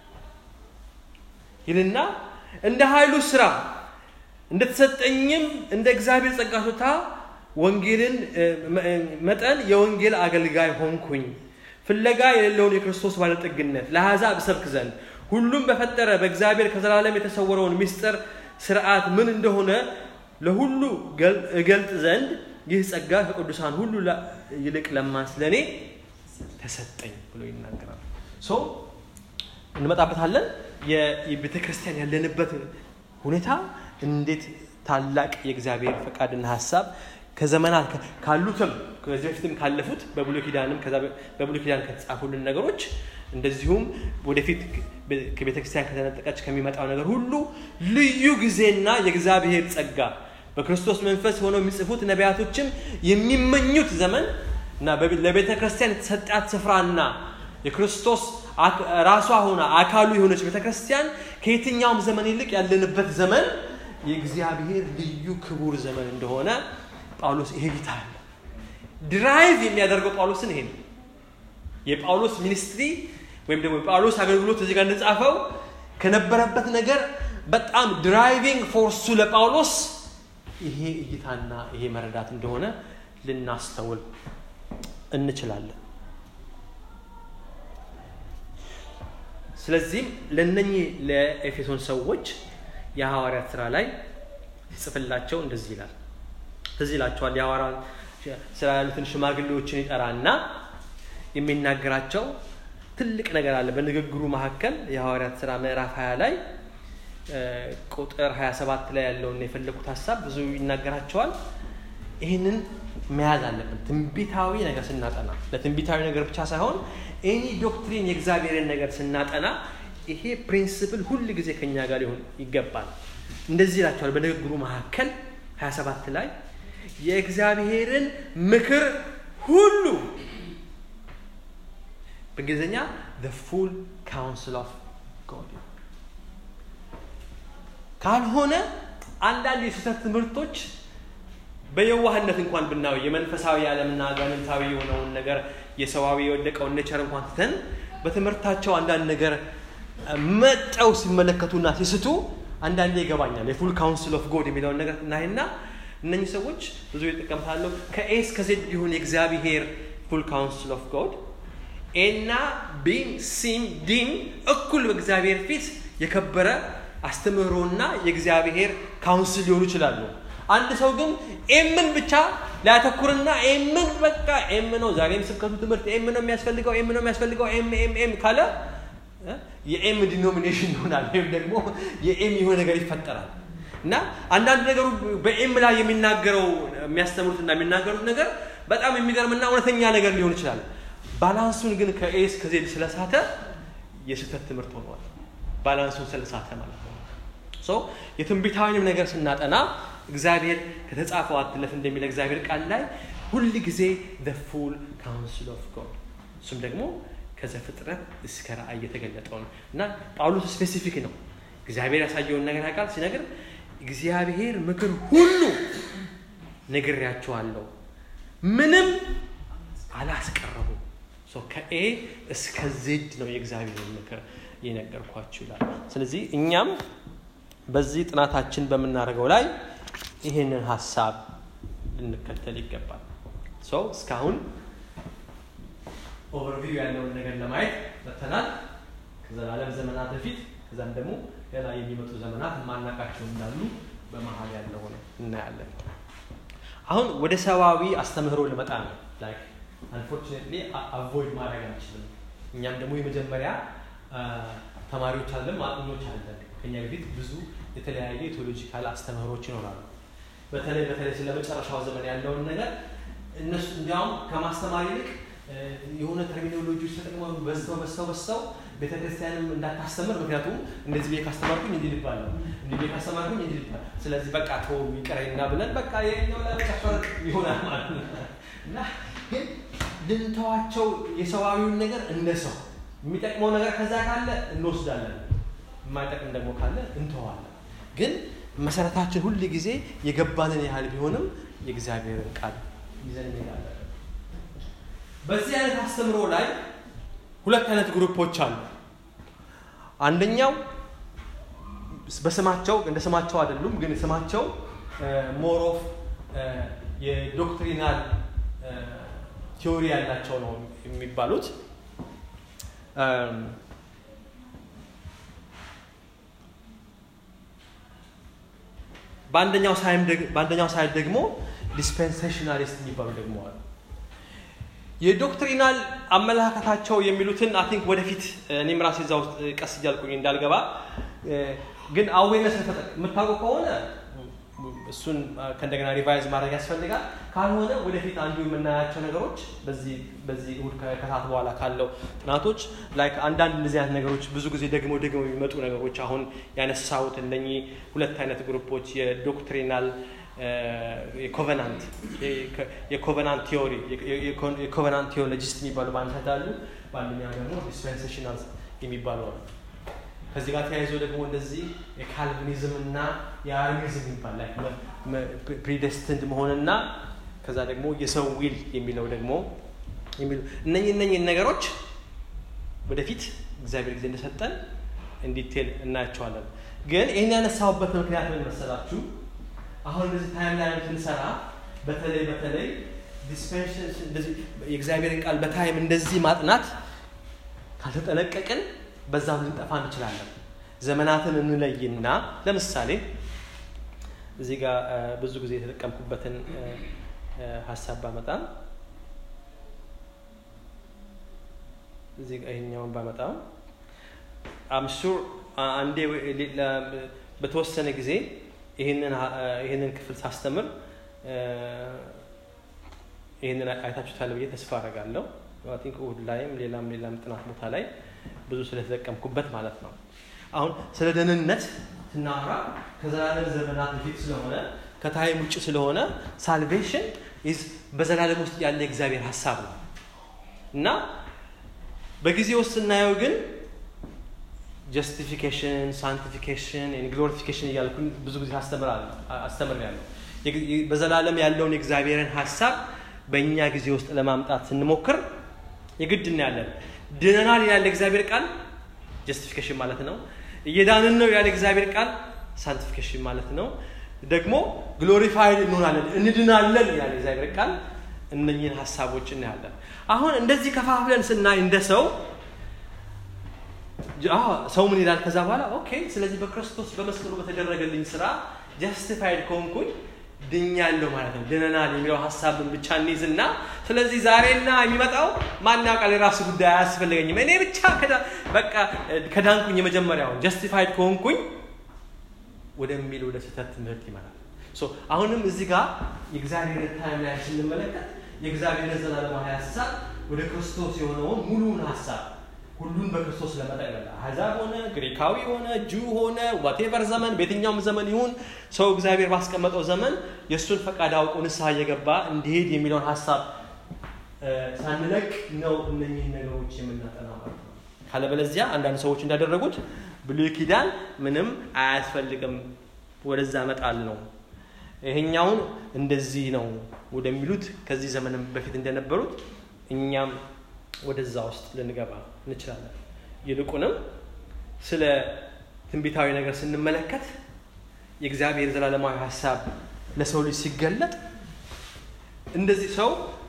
ይልና እንደ ኃይሉ ስራ እንደተሰጠኝም እንደ እግዚአብሔር ጸጋ ስጦታ ወንጌልን መጠን የወንጌል አገልጋይ ሆንኩኝ ፍለጋ የሌለውን የክርስቶስ ባለጠግነት ለአሕዛብ እሰብክ ዘንድ ሁሉም በፈጠረ በእግዚአብሔር ከዘላለም የተሰወረውን ምስጢር ስርዓት ምን እንደሆነ ለሁሉ እገልጥ ዘንድ ይህ ጸጋ ከቅዱሳን ሁሉ ይልቅ ለማን ስለእኔ ተሰጠኝ ብሎ ይናገራል ሶ እንመጣበታለን የቤተ ክርስቲያን ያለንበት ሁኔታ እንዴት ታላቅ የእግዚአብሔር ፈቃድና ሀሳብ ከዘመናት ካሉትም ከዚህ በፊትም ካለፉት በብሉይ ኪዳንም በብሉይ ኪዳን ከተጻፉልን ነገሮች እንደዚሁም ወደፊት ከቤተ ክርስቲያን ከተነጠቀች ከሚመጣው ነገር ሁሉ ልዩ ጊዜና የእግዚአብሔር ጸጋ በክርስቶስ መንፈስ ሆነው የሚጽፉት ነቢያቶችም የሚመኙት ዘመን እና ለቤተ ክርስቲያን የተሰጣት ስፍራና የክርስቶስ ራሷ ሆና አካሉ የሆነች ቤተ ክርስቲያን ከየትኛውም ዘመን ይልቅ ያለንበት ዘመን የእግዚአብሔር ልዩ ክቡር ዘመን እንደሆነ ጳውሎስ ይሄ ጌታ አለ ድራይቭ የሚያደርገው ጳውሎስን ይሄ ነው የጳውሎስ ሚኒስትሪ ወይም ደግሞ የጳውሎስ አገልግሎት እዚህ ጋር እንደጻፈው ከነበረበት ነገር በጣም ድራይቪንግ ፎርሱ ለጳውሎስ ይሄ እይታና ይሄ መረዳት እንደሆነ ልናስተውል እንችላለን ስለዚህም ለነኚህ ለኤፌሶን ሰዎች የሐዋርያት ስራ ላይ ሲጽፍላቸው እንደዚህ ይላል ትዝ ይላቸዋል የሐዋርያት ስራ ያሉትን ሽማግሌዎችን ይጠራና የሚናገራቸው ትልቅ ነገር አለ በንግግሩ መካከል የሐዋርያት ስራ ምዕራፍ 20 ላይ ቁጥር 27 ላይ ያለውን የፈለጉት ሀሳብ ብዙ ይናገራቸዋል ይህንን መያዝ አለብን ትንቢታዊ ነገር ስናጠና ለትንቢታዊ ነገር ብቻ ሳይሆን ኤኒ ዶክትሪን የእግዚአብሔርን ነገር ስናጠና ይሄ ፕሪንስፕል ሁል ጊዜ ከኛ ጋር ሊሆን ይገባል እንደዚህ ይላቸዋል በንግግሩ መካከል 27 ላይ የእግዚአብሔርን ምክር ሁሉ በእንግሊዝኛ the full counsel of God ካልሆነ አንዳንድ የስህተት ትምህርቶች በየዋህነት እንኳን ብናየው የመንፈሳዊ ዓለምና አጋንንታዊ የሆነውን ነገር የሰዋዊ የወደቀውን ኔቸር እንኳን ትተን በትምህርታቸው አንዳንድ ነገር መጠው ሲመለከቱና ሲስቱ አንዳንዴ ይገባኛል። የፉል ካውንስል ኦፍ ጎድ የሚለውን ነገር እናይና እነኚህ ሰዎች ብዙ ይጠቀምታለሁ። ከኤ እስከ ዜድ ቢሆን የእግዚአብሔር ፉል ካውንስል ኦፍ ጎድ ኤና ቢም ሲም ዲም እኩል በእግዚአብሔር ፊት የከበረ አስተምህሮና የእግዚአብሔር ካውንስል ሊሆኑ ይችላሉ። አንድ ሰው ግን ኤምን ብቻ ሊያተኩርና ኤምን በቃ ኤም ነው ዛሬም ስብከቱ ትምህርት ኤም ነው የሚያስፈልገው ኤም ነው የሚያስፈልገው ኤም ኤም ኤም ካለ የኤም ዲኖሚኔሽን ይሆናል ወይም ደግሞ የኤም የሆነ ነገር ይፈጠራል እና አንዳንድ ነገሩ በኤም ላይ የሚናገረው የሚያስተምሩትና የሚናገሩት ነገር በጣም የሚገርምና እውነተኛ ነገር ሊሆን ይችላል። ባላንሱን ግን ከኤስ ከዜድ ስለሳተ የስህተት ትምህርት ሆኗል። ባላንሱን ስለሳተ ማለት ነው። ሶ የትንቢታዊንም ነገር ስናጠና እግዚአብሔር ከተጻፈው አትለፍ እንደሚል እግዚአብሔር ቃል ላይ ሁል ጊዜ ፉል ካውንስል ኦፍ ጎድ እሱም ደግሞ ከዘፍጥረት እስከ ራእይ የተገለጠው ነው እና ጳውሎስ ስፔሲፊክ ነው። እግዚአብሔር ያሳየውን ነገር ያውቃል። ሲነግር እግዚአብሔር ምክር ሁሉ ነግሬያችኋለሁ፣ ምንም አላስቀረቡም። ከኤ እስከ ዜድ ነው የእግዚአብሔር ምክር የነገርኳችሁ ይላል። ስለዚህ እኛም በዚህ ጥናታችን በምናደርገው ላይ ይህንን ሀሳብ ልንከተል ይገባል። ሰው እስካሁን ኦቨርቪው ያለውን ነገር ለማየት መተናል። ከዘላለም ዘመናት በፊት ከዛም ደግሞ ገና የሚመጡ ዘመናት ማናቃቸው እንዳሉ በመሀል ያለውን እናያለን። አሁን ወደ ሰዋዊ አስተምህሮ ልመጣ ነው። ላይክ አንፎርቹኔትሊ አቮይድ ማድረግ አንችልም። እኛም ደግሞ የመጀመሪያ ተማሪዎች አለን፣ ማጥኞች አለን። ከኛ በፊት ብዙ የተለያየ የቴዎሎጂካል አስተምህሮች ይኖራሉ። በተለይ በተለይ ስለ መጨረሻው ዘመን ያለውን ነገር እነሱ እንዲያውም ከማስተማር ይልቅ የሆነ ተርሚኖሎጂዎች ተጠቅመው በዝተው በዝተው በዝተው ቤተክርስቲያንም እንዳታስተምር ምክንያቱም እንደዚህ ቤት ካስተማርኩኝ እንዲህ ልባል ነው እንዲህ ቤት ካስተማርኩኝ እንዲህ ልባል ስለዚህ በቃ ተው ይቀረኝና ብለን በቃ የኛው ለመጨረሻ ይሆናል ማለት ነው እና ግን ልንተዋቸው የሰዋዊውን ነገር እንደ ሰው የሚጠቅመው ነገር ከዛ ካለ እንወስዳለን የማይጠቅም ደግሞ ካለ እንተዋለን ግን መሰረታችን ሁል ጊዜ የገባንን ያህል ቢሆንም የእግዚአብሔርን ቃል ይዘን እንሄዳለን በዚህ አይነት አስተምሮ ላይ ሁለት አይነት ግሩፖች አሉ አንደኛው በስማቸው እንደ ስማቸው አይደሉም ግን ስማቸው ሞር ኦፍ የዶክትሪናል ቲዎሪ ያላቸው ነው የሚባሉት በአንደኛው ሳይድ ደግሞ ዲስፔንሴሽናሊስት የሚባሉ ደግሞ አሉ የዶክትሪናል አመለካከታቸው የሚሉትን አይ ቲንክ ወደፊት እኔም ራሴ እዛ ውስጥ ቀስ እያልኩኝ እንዳልገባ ግን አዌነስ የምታውቀው ከሆነ እሱን ከእንደገና ሪቫይዝ ማድረግ ያስፈልጋል ካልሆነ ወደፊት አንዱ የምናያቸው ነገሮች በዚህ በዚህ እሁድ ከሰዓት በኋላ ካለው ጥናቶች ላይክ አንዳንድ እንደዚህ አይነት ነገሮች ብዙ ጊዜ ደግሞ ደግሞ የሚመጡ ነገሮች አሁን ያነሳሁት እነኚህ ሁለት አይነት ግሩፖች የዶክትሪናል የኮቨናንት የኮቨናንት ቲዮሪ የኮቨናንት ቴዎሎጂስት የሚባሉ በአንድ ሳይድ አሉ በአንደኛው ደግሞ ዲስፔንሴሽናል የሚባሉ አሉ ከዚህ ጋር ተያይዞ ደግሞ እንደዚህ የካልቪኒዝም እና የአርሚዝም ይባል ላይ ፕሪደስትንድ መሆንና ከዛ ደግሞ የሰው ዊል የሚለው ደግሞ የሚሉ እነኝ እነኝን ነገሮች ወደፊት እግዚአብሔር ጊዜ እንደሰጠን እንዲቴል እናያቸዋለን ግን ይህን ያነሳሁበት ምክንያት ምን መሰላችሁ አሁን እንደዚህ ታይም ላይ ስንሰራ በተለይ በተለይ የእግዚአብሔርን ቃል በታይም እንደዚህ ማጥናት ካልተጠነቀቅን በዛም ልንጠፋ እንችላለን ዘመናትን እንለይና ለምሳሌ እዚህ ጋር ብዙ ጊዜ የተጠቀምኩበትን ሀሳብ ባመጣም እዚህ ጋር ይሄኛውን ባመጣም አምሹር አንዴ በተወሰነ ጊዜ ይህንን ክፍል ሳስተምር ይህንን አይታችሁታል ብዬ ተስፋ አረጋለሁ ቲንክ እሁድ ላይም ሌላም ሌላም ጥናት ቦታ ላይ ብዙ ስለተጠቀምኩበት ማለት ነው አሁን ስለ ደህንነት ስናወራ ከዘላለም ዘመናት በፊት ስለሆነ ከታይም ውጭ ስለሆነ ሳልቬሽን በዘላለም ውስጥ ያለ የእግዚአብሔር ሀሳብ ነው እና በጊዜ ውስጥ ስናየው ግን ጀስቲፊኬሽን ሳንቲፊኬሽን ግሎሪፊኬሽን እያልኩ ብዙ ጊዜ አስተምሬያለሁ በዘላለም ያለውን የእግዚአብሔርን ሀሳብ በእኛ ጊዜ ውስጥ ለማምጣት ስንሞክር የግድ እናያለን ድነናል ያለ እግዚአብሔር ቃል ጀስቲፊኬሽን ማለት ነው እየዳንን ነው ያለ እግዚአብሔር ቃል ሳንቲፊኬሽን ማለት ነው ደግሞ ግሎሪፋይድ እንሆናለን እንድናለን ያለ እግዚአብሔር ቃል እነኝህን ሀሳቦች እናያለን አሁን እንደዚህ ከፋፍለን ስናይ እንደ ሰው ሰው ምን ይላል ከዛ በኋላ ኦኬ ስለዚህ በክርስቶስ በመስቀሉ በተደረገልኝ ስራ ጀስቲፋይድ ከሆንኩኝ ድኛለሁ ማለት ነው ድነናል የሚለው ሀሳብን ብቻ እንይዝና ስለዚህ ዛሬና የሚመጣው ማን ያውቃል የራሱ ጉዳይ አያስፈልገኝም እኔ ብቻ በቃ ከዳንኩኝ የመጀመሪያው ጀስቲፋይድ ከሆንኩኝ ወደሚል ወደ ስህተት ትምህርት ይመራል አሁንም እዚህ ጋር የእግዚአብሔር ታይም ላይ ስንመለከት የእግዚአብሔር ዘላለማዊ ሀሳብ ወደ ክርስቶስ የሆነውን ሙሉውን ሀሳብ ሁሉን በክርስቶስ ለመጠቅለል አሕዛብ ሆነ ግሪካዊ ሆነ ጁ ሆነ ዋቴቨር ዘመን በየትኛውም ዘመን ይሁን ሰው እግዚአብሔር ባስቀመጠው ዘመን የእሱን ፈቃድ አውቆ ንስሐ እየገባ እንዲሄድ የሚለውን ሀሳብ ሳንለቅ ነው እነኚህን ነገሮች የምናጠናው ማለት ነው ካለበለዚያ አንዳንድ ሰዎች እንዳደረጉት ብሉይ ኪዳን ምንም አያስፈልግም ወደዛ መጣል ነው ይሄኛውን እንደዚህ ነው ወደሚሉት ከዚህ ዘመንም በፊት እንደነበሩት እኛም ወደዛ ውስጥ ልንገባ እንችላለን ይልቁንም ስለ ትንቢታዊ ነገር ስንመለከት የእግዚአብሔር ዘላለማዊ ሀሳብ ለሰው ልጅ ሲገለጥ እንደዚህ ሰው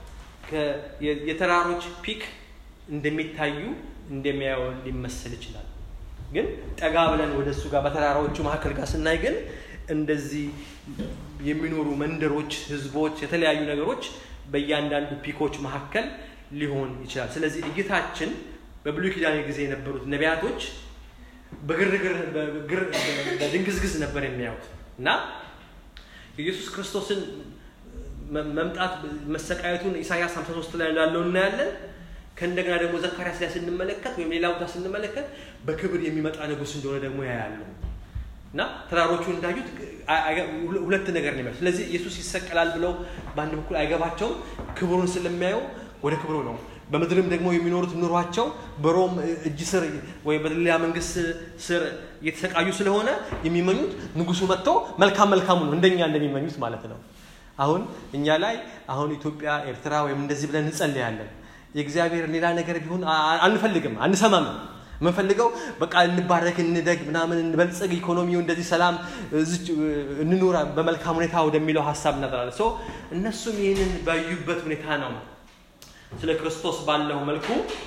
የተራሮች ፒክ እንደሚታዩ እንደሚያየው ሊመስል ይችላል ግን ጠጋ ብለን ወደ እሱ ጋር በተራራዎቹ መካከል ጋር ስናይ ግን እንደዚህ የሚኖሩ መንደሮች ህዝቦች የተለያዩ ነገሮች በእያንዳንዱ ፒኮች መካከል ሊሆን ይችላል ስለዚህ እይታችን በብሉይ ኪዳን ጊዜ የነበሩት ነቢያቶች በግርግር በድንግዝግዝ ነበር የሚያዩት እና ኢየሱስ ክርስቶስን መምጣት መሰቃየቱን ኢሳያስ 53 ላይ እንዳለው እናያለን ከእንደገና ደግሞ ዘካርያስ ላይ ስንመለከት ወይም ሌላ ቦታ ስንመለከት በክብር የሚመጣ ንጉስ እንደሆነ ደግሞ ያያሉ እና ተራሮቹ እንዳዩት ሁለት ነገር ነው ስለዚህ ኢየሱስ ይሰቀላል ብለው በአንድ በኩል አይገባቸውም ክብሩን ስለሚያዩ ወደ ክብሩ ነው በምድርም ደግሞ የሚኖሩት ኑሯቸው በሮም እጅ ስር ወይ በሌላ መንግስት ስር እየተሰቃዩ ስለሆነ የሚመኙት ንጉሱ መጥቶ መልካም መልካሙ ነው እንደኛ እንደሚመኙት ማለት ነው አሁን እኛ ላይ አሁን ኢትዮጵያ ኤርትራ ወይም እንደዚህ ብለን እንጸልያለን የእግዚአብሔር ሌላ ነገር ቢሆን አንፈልግም አንሰማም የምንፈልገው በቃ እንባረክ እንደግ ምናምን እንበልጸግ ኢኮኖሚው እንደዚህ ሰላም እንኑር በመልካም ሁኔታ ወደሚለው ሀሳብ እናጠራለን እነሱም ይህንን ባዩበት ሁኔታ ነው ስለ ክርስቶስ ባለው መልኩ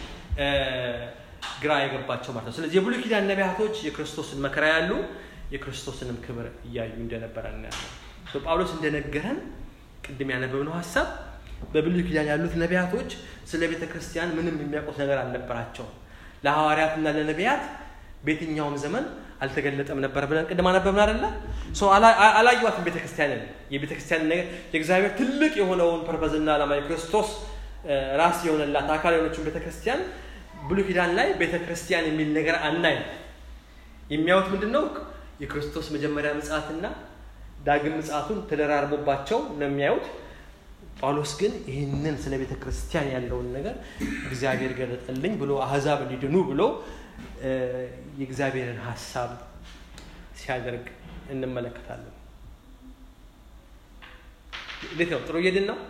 ግራ የገባቸው ማለት ነው ስለዚህ የብሉይ ኪዳን ነቢያቶች የክርስቶስን መከራ ያሉ የክርስቶስንም ክብር እያዩ እንደነበረ እናያለን ጳውሎስ እንደነገረን ቅድም ያነበብነው ሀሳብ በብሉይ ኪዳን ያሉት ነቢያቶች ስለ ቤተ ክርስቲያን ምንም የሚያውቁት ነገር አልነበራቸውም ለሐዋርያትና ለነቢያት በየትኛውም ዘመን አልተገለጠም ነበር ብለን ቅድም አነበብን አደለ አላዩዋትም ቤተክርስቲያንን የቤተክርስቲያን ነገር የእግዚአብሔር ትልቅ የሆነውን ፐርፐዝና ዓላማ የክርስቶስ ራስ የሆነላት አካል የሆነችን ቤተክርስቲያን ብሉ ኪዳን ላይ ቤተክርስቲያን የሚል ነገር አናይ የሚያዩት ምንድን ነው የክርስቶስ መጀመሪያ ምጽአትና ዳግም ምጽአቱን ተደራርቦባቸው ነው የሚያዩት ጳውሎስ ግን ይህንን ስለ ቤተ ክርስቲያን ያለውን ነገር እግዚአብሔር ገለጠልኝ ብሎ አህዛብ እንዲድኑ ብሎ የእግዚአብሔርን ሀሳብ ሲያደርግ እንመለከታለን እንዴት ነው ጥሩ እየድን ነው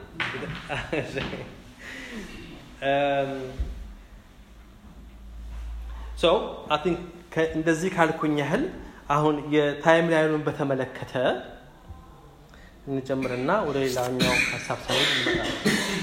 ሰው አይ ቲንክ እንደዚህ ካልኩኝ ያህል አሁን የታይም ላይኑን በተመለከተ እንጨምርና ወደ ሌላኛው ሀሳብ ሳይሆን እንመጣለን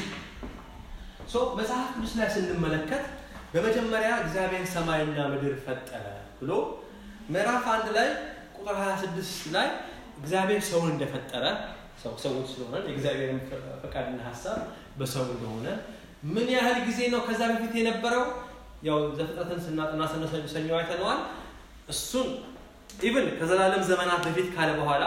መጽሐፍ ቅዱስ ላይ ስንመለከት በመጀመሪያ እግዚአብሔር ሰማይና ምድር ፈጠረ ብሎ ምዕራፍ አንድ ላይ ቁጥር 26 ላይ እግዚአብሔር ሰውን እንደፈጠረ ሰው ሰውን ስለሆነ የእግዚአብሔርን ፈቃድና ሀሳብ በሰው እንደሆነ ምን ያህል ጊዜ ነው ከዛ በፊት የነበረው ያው ዘፍጥረትን ስናጥና ሰኞ አይተነዋል እሱን ኢቭን ከዘላለም ዘመናት በፊት ካለ በኋላ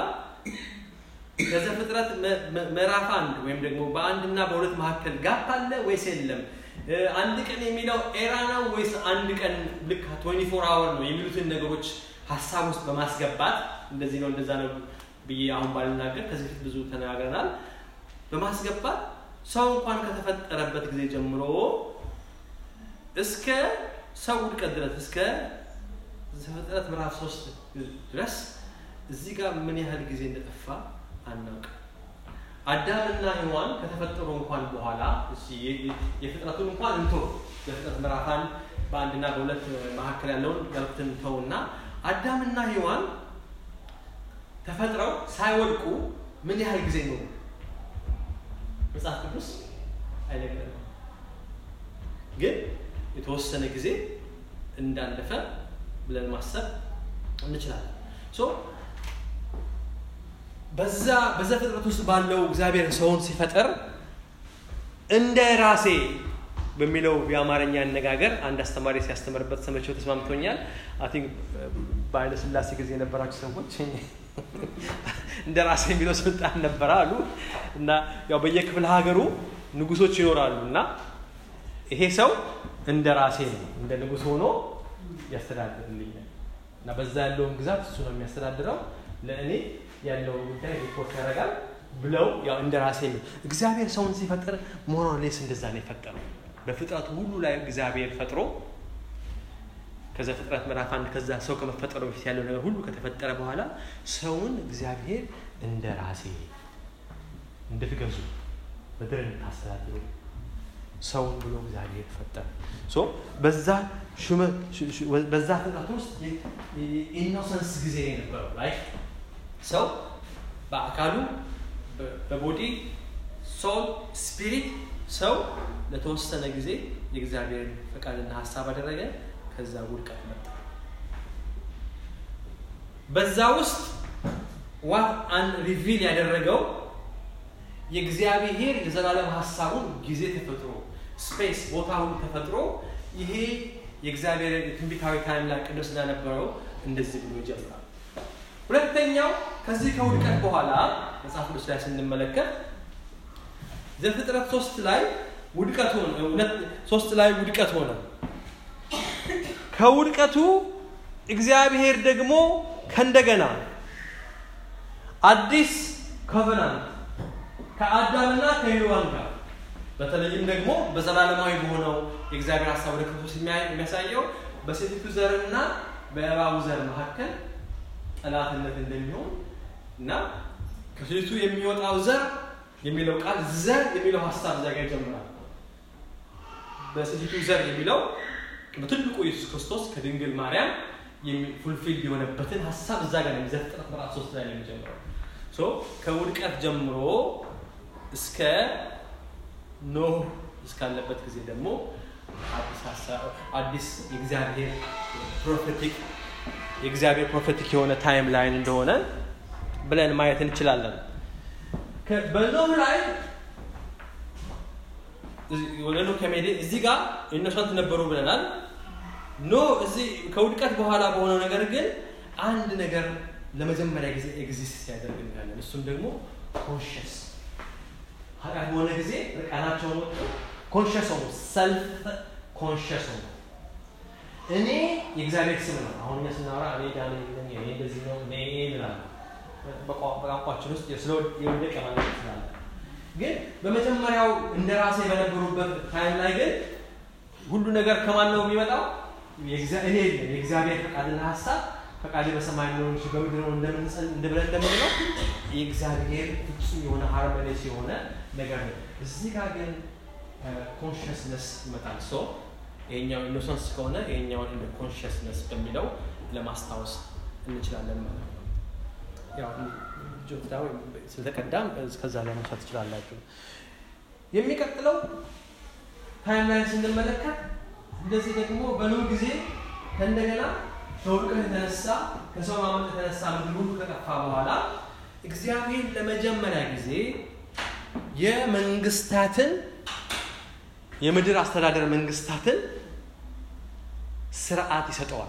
ከዘፍጥረት ምዕራፍ አንድ ወይም ደግሞ በአንድና በሁለት መካከል ጋፕ አለ ወይስ የለም አንድ ቀን የሚለው ኤራ ነው ወይስ አንድ ቀን ልክ 24 አወር ነው የሚሉትን ነገሮች ሀሳብ ውስጥ በማስገባት እንደዚህ ነው እንደዛ ነው ብዬ አሁን ባልናገር ከዚህ በፊት ብዙ ተነጋግረናል። በማስገባት ሰው እንኳን ከተፈጠረበት ጊዜ ጀምሮ እስከ ሰው ውድቀት ድረስ እስከ ዘፍጥረት ምዕራፍ ሶስት ድረስ እዚህ ጋር ምን ያህል ጊዜ እንደጠፋ አናውቅም። አዳምና ሔዋን ከተፈጠሩ እንኳን በኋላ የፍጥረቱን እንኳን እንቶ የፍጥረት ምዕራፍ አንድ በአንድና በሁለት መካከል ያለውን ያልኩትን እንተውና አዳምና ሔዋን ተፈጥረው ሳይወድቁ ምን ያህል ጊዜ ኖሩ? መጽሐፍ ቅዱስ አይነግረንም። ግን የተወሰነ ጊዜ እንዳለፈ ብለን ማሰብ እንችላለን። በዛ በዘፍጥረት ውስጥ ባለው እግዚአብሔር ሰውን ሲፈጥር እንደ ራሴ በሚለው የአማርኛ አነጋገር አንድ አስተማሪ ሲያስተምርበት ሰምቼው ተስማምቶኛል። አይ ቲንክ በኃይለ ሥላሴ ጊዜ የነበራችሁ ሰዎች እንደ ራሴ የሚለው ስልጣን ነበረ አሉ እና ያው በየክፍለ ሀገሩ ንጉሶች ይኖራሉ እና ይሄ ሰው እንደ ራሴ ነው እንደ ንጉስ ሆኖ ያስተዳድርልኛል እና በዛ ያለውን ግዛት እሱ ነው የሚያስተዳድረው ለእኔ ያለው ጉዳይ ሪፖርት ያደርጋል ብለው ያው እንደ ራሴ ነው። እግዚአብሔር ሰውን ሲፈጥር ሞራሌስ እንደዛ ነው የፈጠረው። በፍጥረቱ ሁሉ ላይ እግዚአብሔር ፈጥሮ ከዘፍጥረት ምዕራፍ አንድ ከዛ ሰው ከመፈጠሩ በፊት ያለው ነገር ሁሉ ከተፈጠረ በኋላ ሰውን እግዚአብሔር እንደ ራሴ እንድትገዙ ምድር እንድታስተዳድሩ ሰውን ብሎ እግዚአብሔር ፈጠረ። ሶ በዛ በዛ ፍጥረት ውስጥ ኢኖሰንስ ጊዜ የነበረው ላይ ሰው በአካሉ በቦዲ ሶል ስፒሪት ሰው ለተወሰነ ጊዜ የእግዚአብሔርን ፈቃድና ሀሳብ አደረገ። ከዛ ውድቀት መጣ። በዛ ውስጥ ዋት አን ሪቪል ያደረገው የእግዚአብሔር የዘላለም ሀሳቡን ጊዜ ተፈጥሮ ስፔስ ቦታ ሁሉ ተፈጥሮ ይሄ የእግዚአብሔር የትንቢታዊ ታይም ላይ ቅዱስ ስለነበረው እንደዚህ ብሎ ይጀምራል። ሁለተኛው ከዚህ ከውድቀት በኋላ መጽሐፍ ቅዱስ ላይ ስንመለከት ዘፍጥረት ሶስት ላይ ውድቀት ሆነ። ሶስት ላይ ውድቀት ሆነ። ከውድቀቱ እግዚአብሔር ደግሞ ከእንደገና አዲስ ኮቨናንት ከአዳምና ከሔዋን ጋር በተለይም ደግሞ በዘላለማዊ በሆነው የእግዚአብሔር ሀሳብ ወደ ክርስቶስ የሚያሳየው በሴቲቱ ዘርና በእባቡ ዘር መካከል ጠላትነት እንደሚሆን እና ከሴቲቱ የሚወጣው ዘር የሚለው ቃል ዘር የሚለው ሀሳብ እዛ ጋር ይጀምራል። በሴቲቱ ዘር የሚለው በትልቁ ኢየሱስ ክርስቶስ ከድንግል ማርያም ፉልፊል የሆነበትን ሀሳብ እዛ ጋር ነው ዘፍጥረት ምዕራፍ ሶስት ላይ ነው የሚጀምረው። ከውድቀት ጀምሮ እስከ ኖህ እስካለበት ጊዜ ደግሞ አዲስ የእግዚአብሔር ፕሮፌቲክ የእግዚአብሔር ፕሮፌቲክ የሆነ ታይም ላይን እንደሆነ ብለን ማየት እንችላለን። በኖህ ላይ ወደ ኖህ ከሜዴ እዚህ ጋር ኢኖሰንት ነበሩ ብለናል። ኖህ እዚህ ከውድቀት በኋላ በሆነው ነገር ግን አንድ ነገር ለመጀመሪያ ጊዜ ኤግዚስት ሲያደርግ እናያለን። እሱም ደግሞ ኮንሽስ ኃጢአት በሆነ ጊዜ ርቃናቸውን ወጡ ኮንሽስ ሆኑ፣ ሰልፍ ኮንሽስ ሆኑ። እኔ የእግዚአብሔር ስም ነው። አሁን እኛ ስናወራ እኔ ዳንኤል ነኝ፣ እኔ እንደዚህ ነው፣ እኔ እንላለን። በቋንቋችን ውስጥ የወደቀ ማለት ይችላል። ግን በመጀመሪያው እንደ ራሴ በነበሩበት ታይም ላይ ግን ሁሉ ነገር ከማን ነው የሚመጣው? እኔ የለም የእግዚአብሔር ፈቃድና ሀሳብ ፈቃድ በሰማይ ነው እንጂ በምድር ነው እንደብለን እንደምንለው የእግዚአብሔር ፍጹም የሆነ ሃርመኒስ የሆነ ነገር ነው። እዚህ ጋር ግን ኮንሽስነስ ይመጣል። ሶ ይሄኛው ኢኖሰንስ ከሆነ ይሄኛውን እንደ ኮንሽስነስ በሚለው ለማስታወስ እንችላለን ማለት ነው። ያው ጆታ ስለተቀዳም ከዛ ላይ መውሰድ ትችላላችሁ። የሚቀጥለው ታይም ላይን ስንመለከት እንደዚህ ደግሞ በኖህ ጊዜ ከእንደገና ከውድቀት የተነሳ ከሰው ማመጥ የተነሳ ምድር ሁሉ ከጠፋ በኋላ እግዚአብሔር ለመጀመሪያ ጊዜ የመንግስታትን የምድር አስተዳደር መንግስታትን ስርዓት ይሰጠዋል።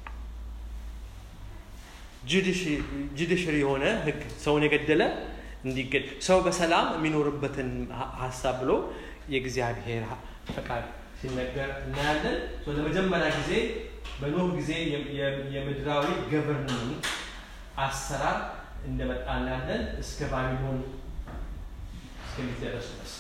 ጁዲሽሪ የሆነ ህግ ሰውን የገደለ እንዲገድ ሰው በሰላም የሚኖርበትን ሀሳብ ብሎ የእግዚአብሔር ፈቃድ ሲነገር እናያለን። ለመጀመሪያ ጊዜ በኖህ ጊዜ የምድራዊ ገቨርንመንት አሰራር እንደመጣ እናያለን እስከ ባቢሎን እስከሚደረስ ድረስ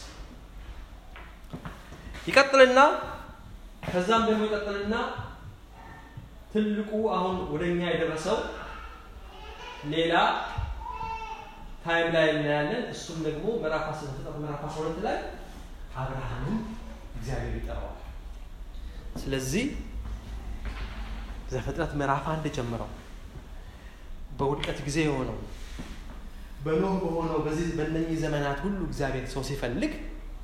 ይቀጥልና ከዛም ደግሞ ይቀጥልና ትልቁ አሁን ወደኛ የደረሰው ሌላ ታይም ላይ እናያለን። እሱም ደግሞ ምዕራፍ ዘፍጥረት ምዕራፍ 12 ላይ አብርሃምን እግዚአብሔር ይጠራዋል። ስለዚህ ዘፍጥረት ምዕራፍ አንድ ጀምረው በውድቀት ጊዜ የሆነው በኖህ በሆነው በዚህ በእነኚህ ዘመናት ሁሉ እግዚአብሔር ሰው ሲፈልግ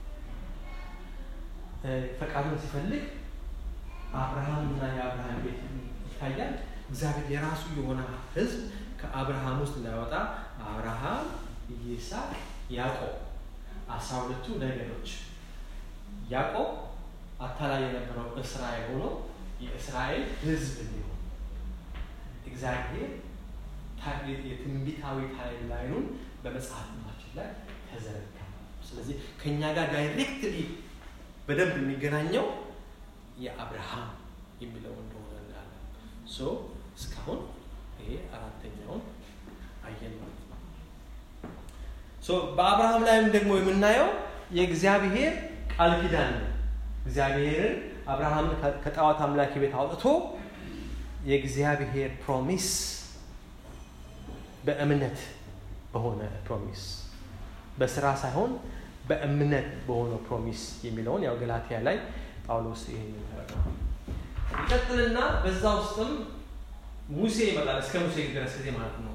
ፈቃዱን ሲፈልግ አብርሃም እና የአብርሃም ቤት ይታያል። እግዚአብሔር የራሱ የሆነ ሕዝብ ከአብርሃም ውስጥ እንዳይወጣ አብርሃም፣ ይስሐቅ፣ ያዕቆብ አስራ ሁለቱ ነገዶች ያዕቆብ አታላይ የነበረው እስራኤል ሆኖ የእስራኤል ሕዝብ እንዲሆን እግዚአብሔር የትንቢታዊ ታይም ላይኑን በመጽሐፍ ቅዱሳችን ላይ ተዘረጋ። ስለዚህ ከእኛ ጋር ዳይሬክትሊ በደንብ የሚገናኘው የአብርሃም የሚለው እንደሆነ እናያለን። ሶ እስካሁን ይሄ አራተኛውን አየን ማለት ነው። ሶ በአብርሃም ላይም ደግሞ የምናየው የእግዚአብሔር ቃል ኪዳን ነው። እግዚአብሔርን አብርሃምን ከጣዖት አምላኪ ቤት አውጥቶ የእግዚአብሔር ፕሮሚስ በእምነት በሆነ ፕሮሚስ በስራ ሳይሆን በእምነት በሆነው ፕሮሚስ የሚለውን ያው ገላትያ ላይ ጳውሎስ ይህን ይቀጥልና በዛ ውስጥም ሙሴ ይመጣል። እስከ ሙሴ ድረስ ጊዜ ማለት ነው።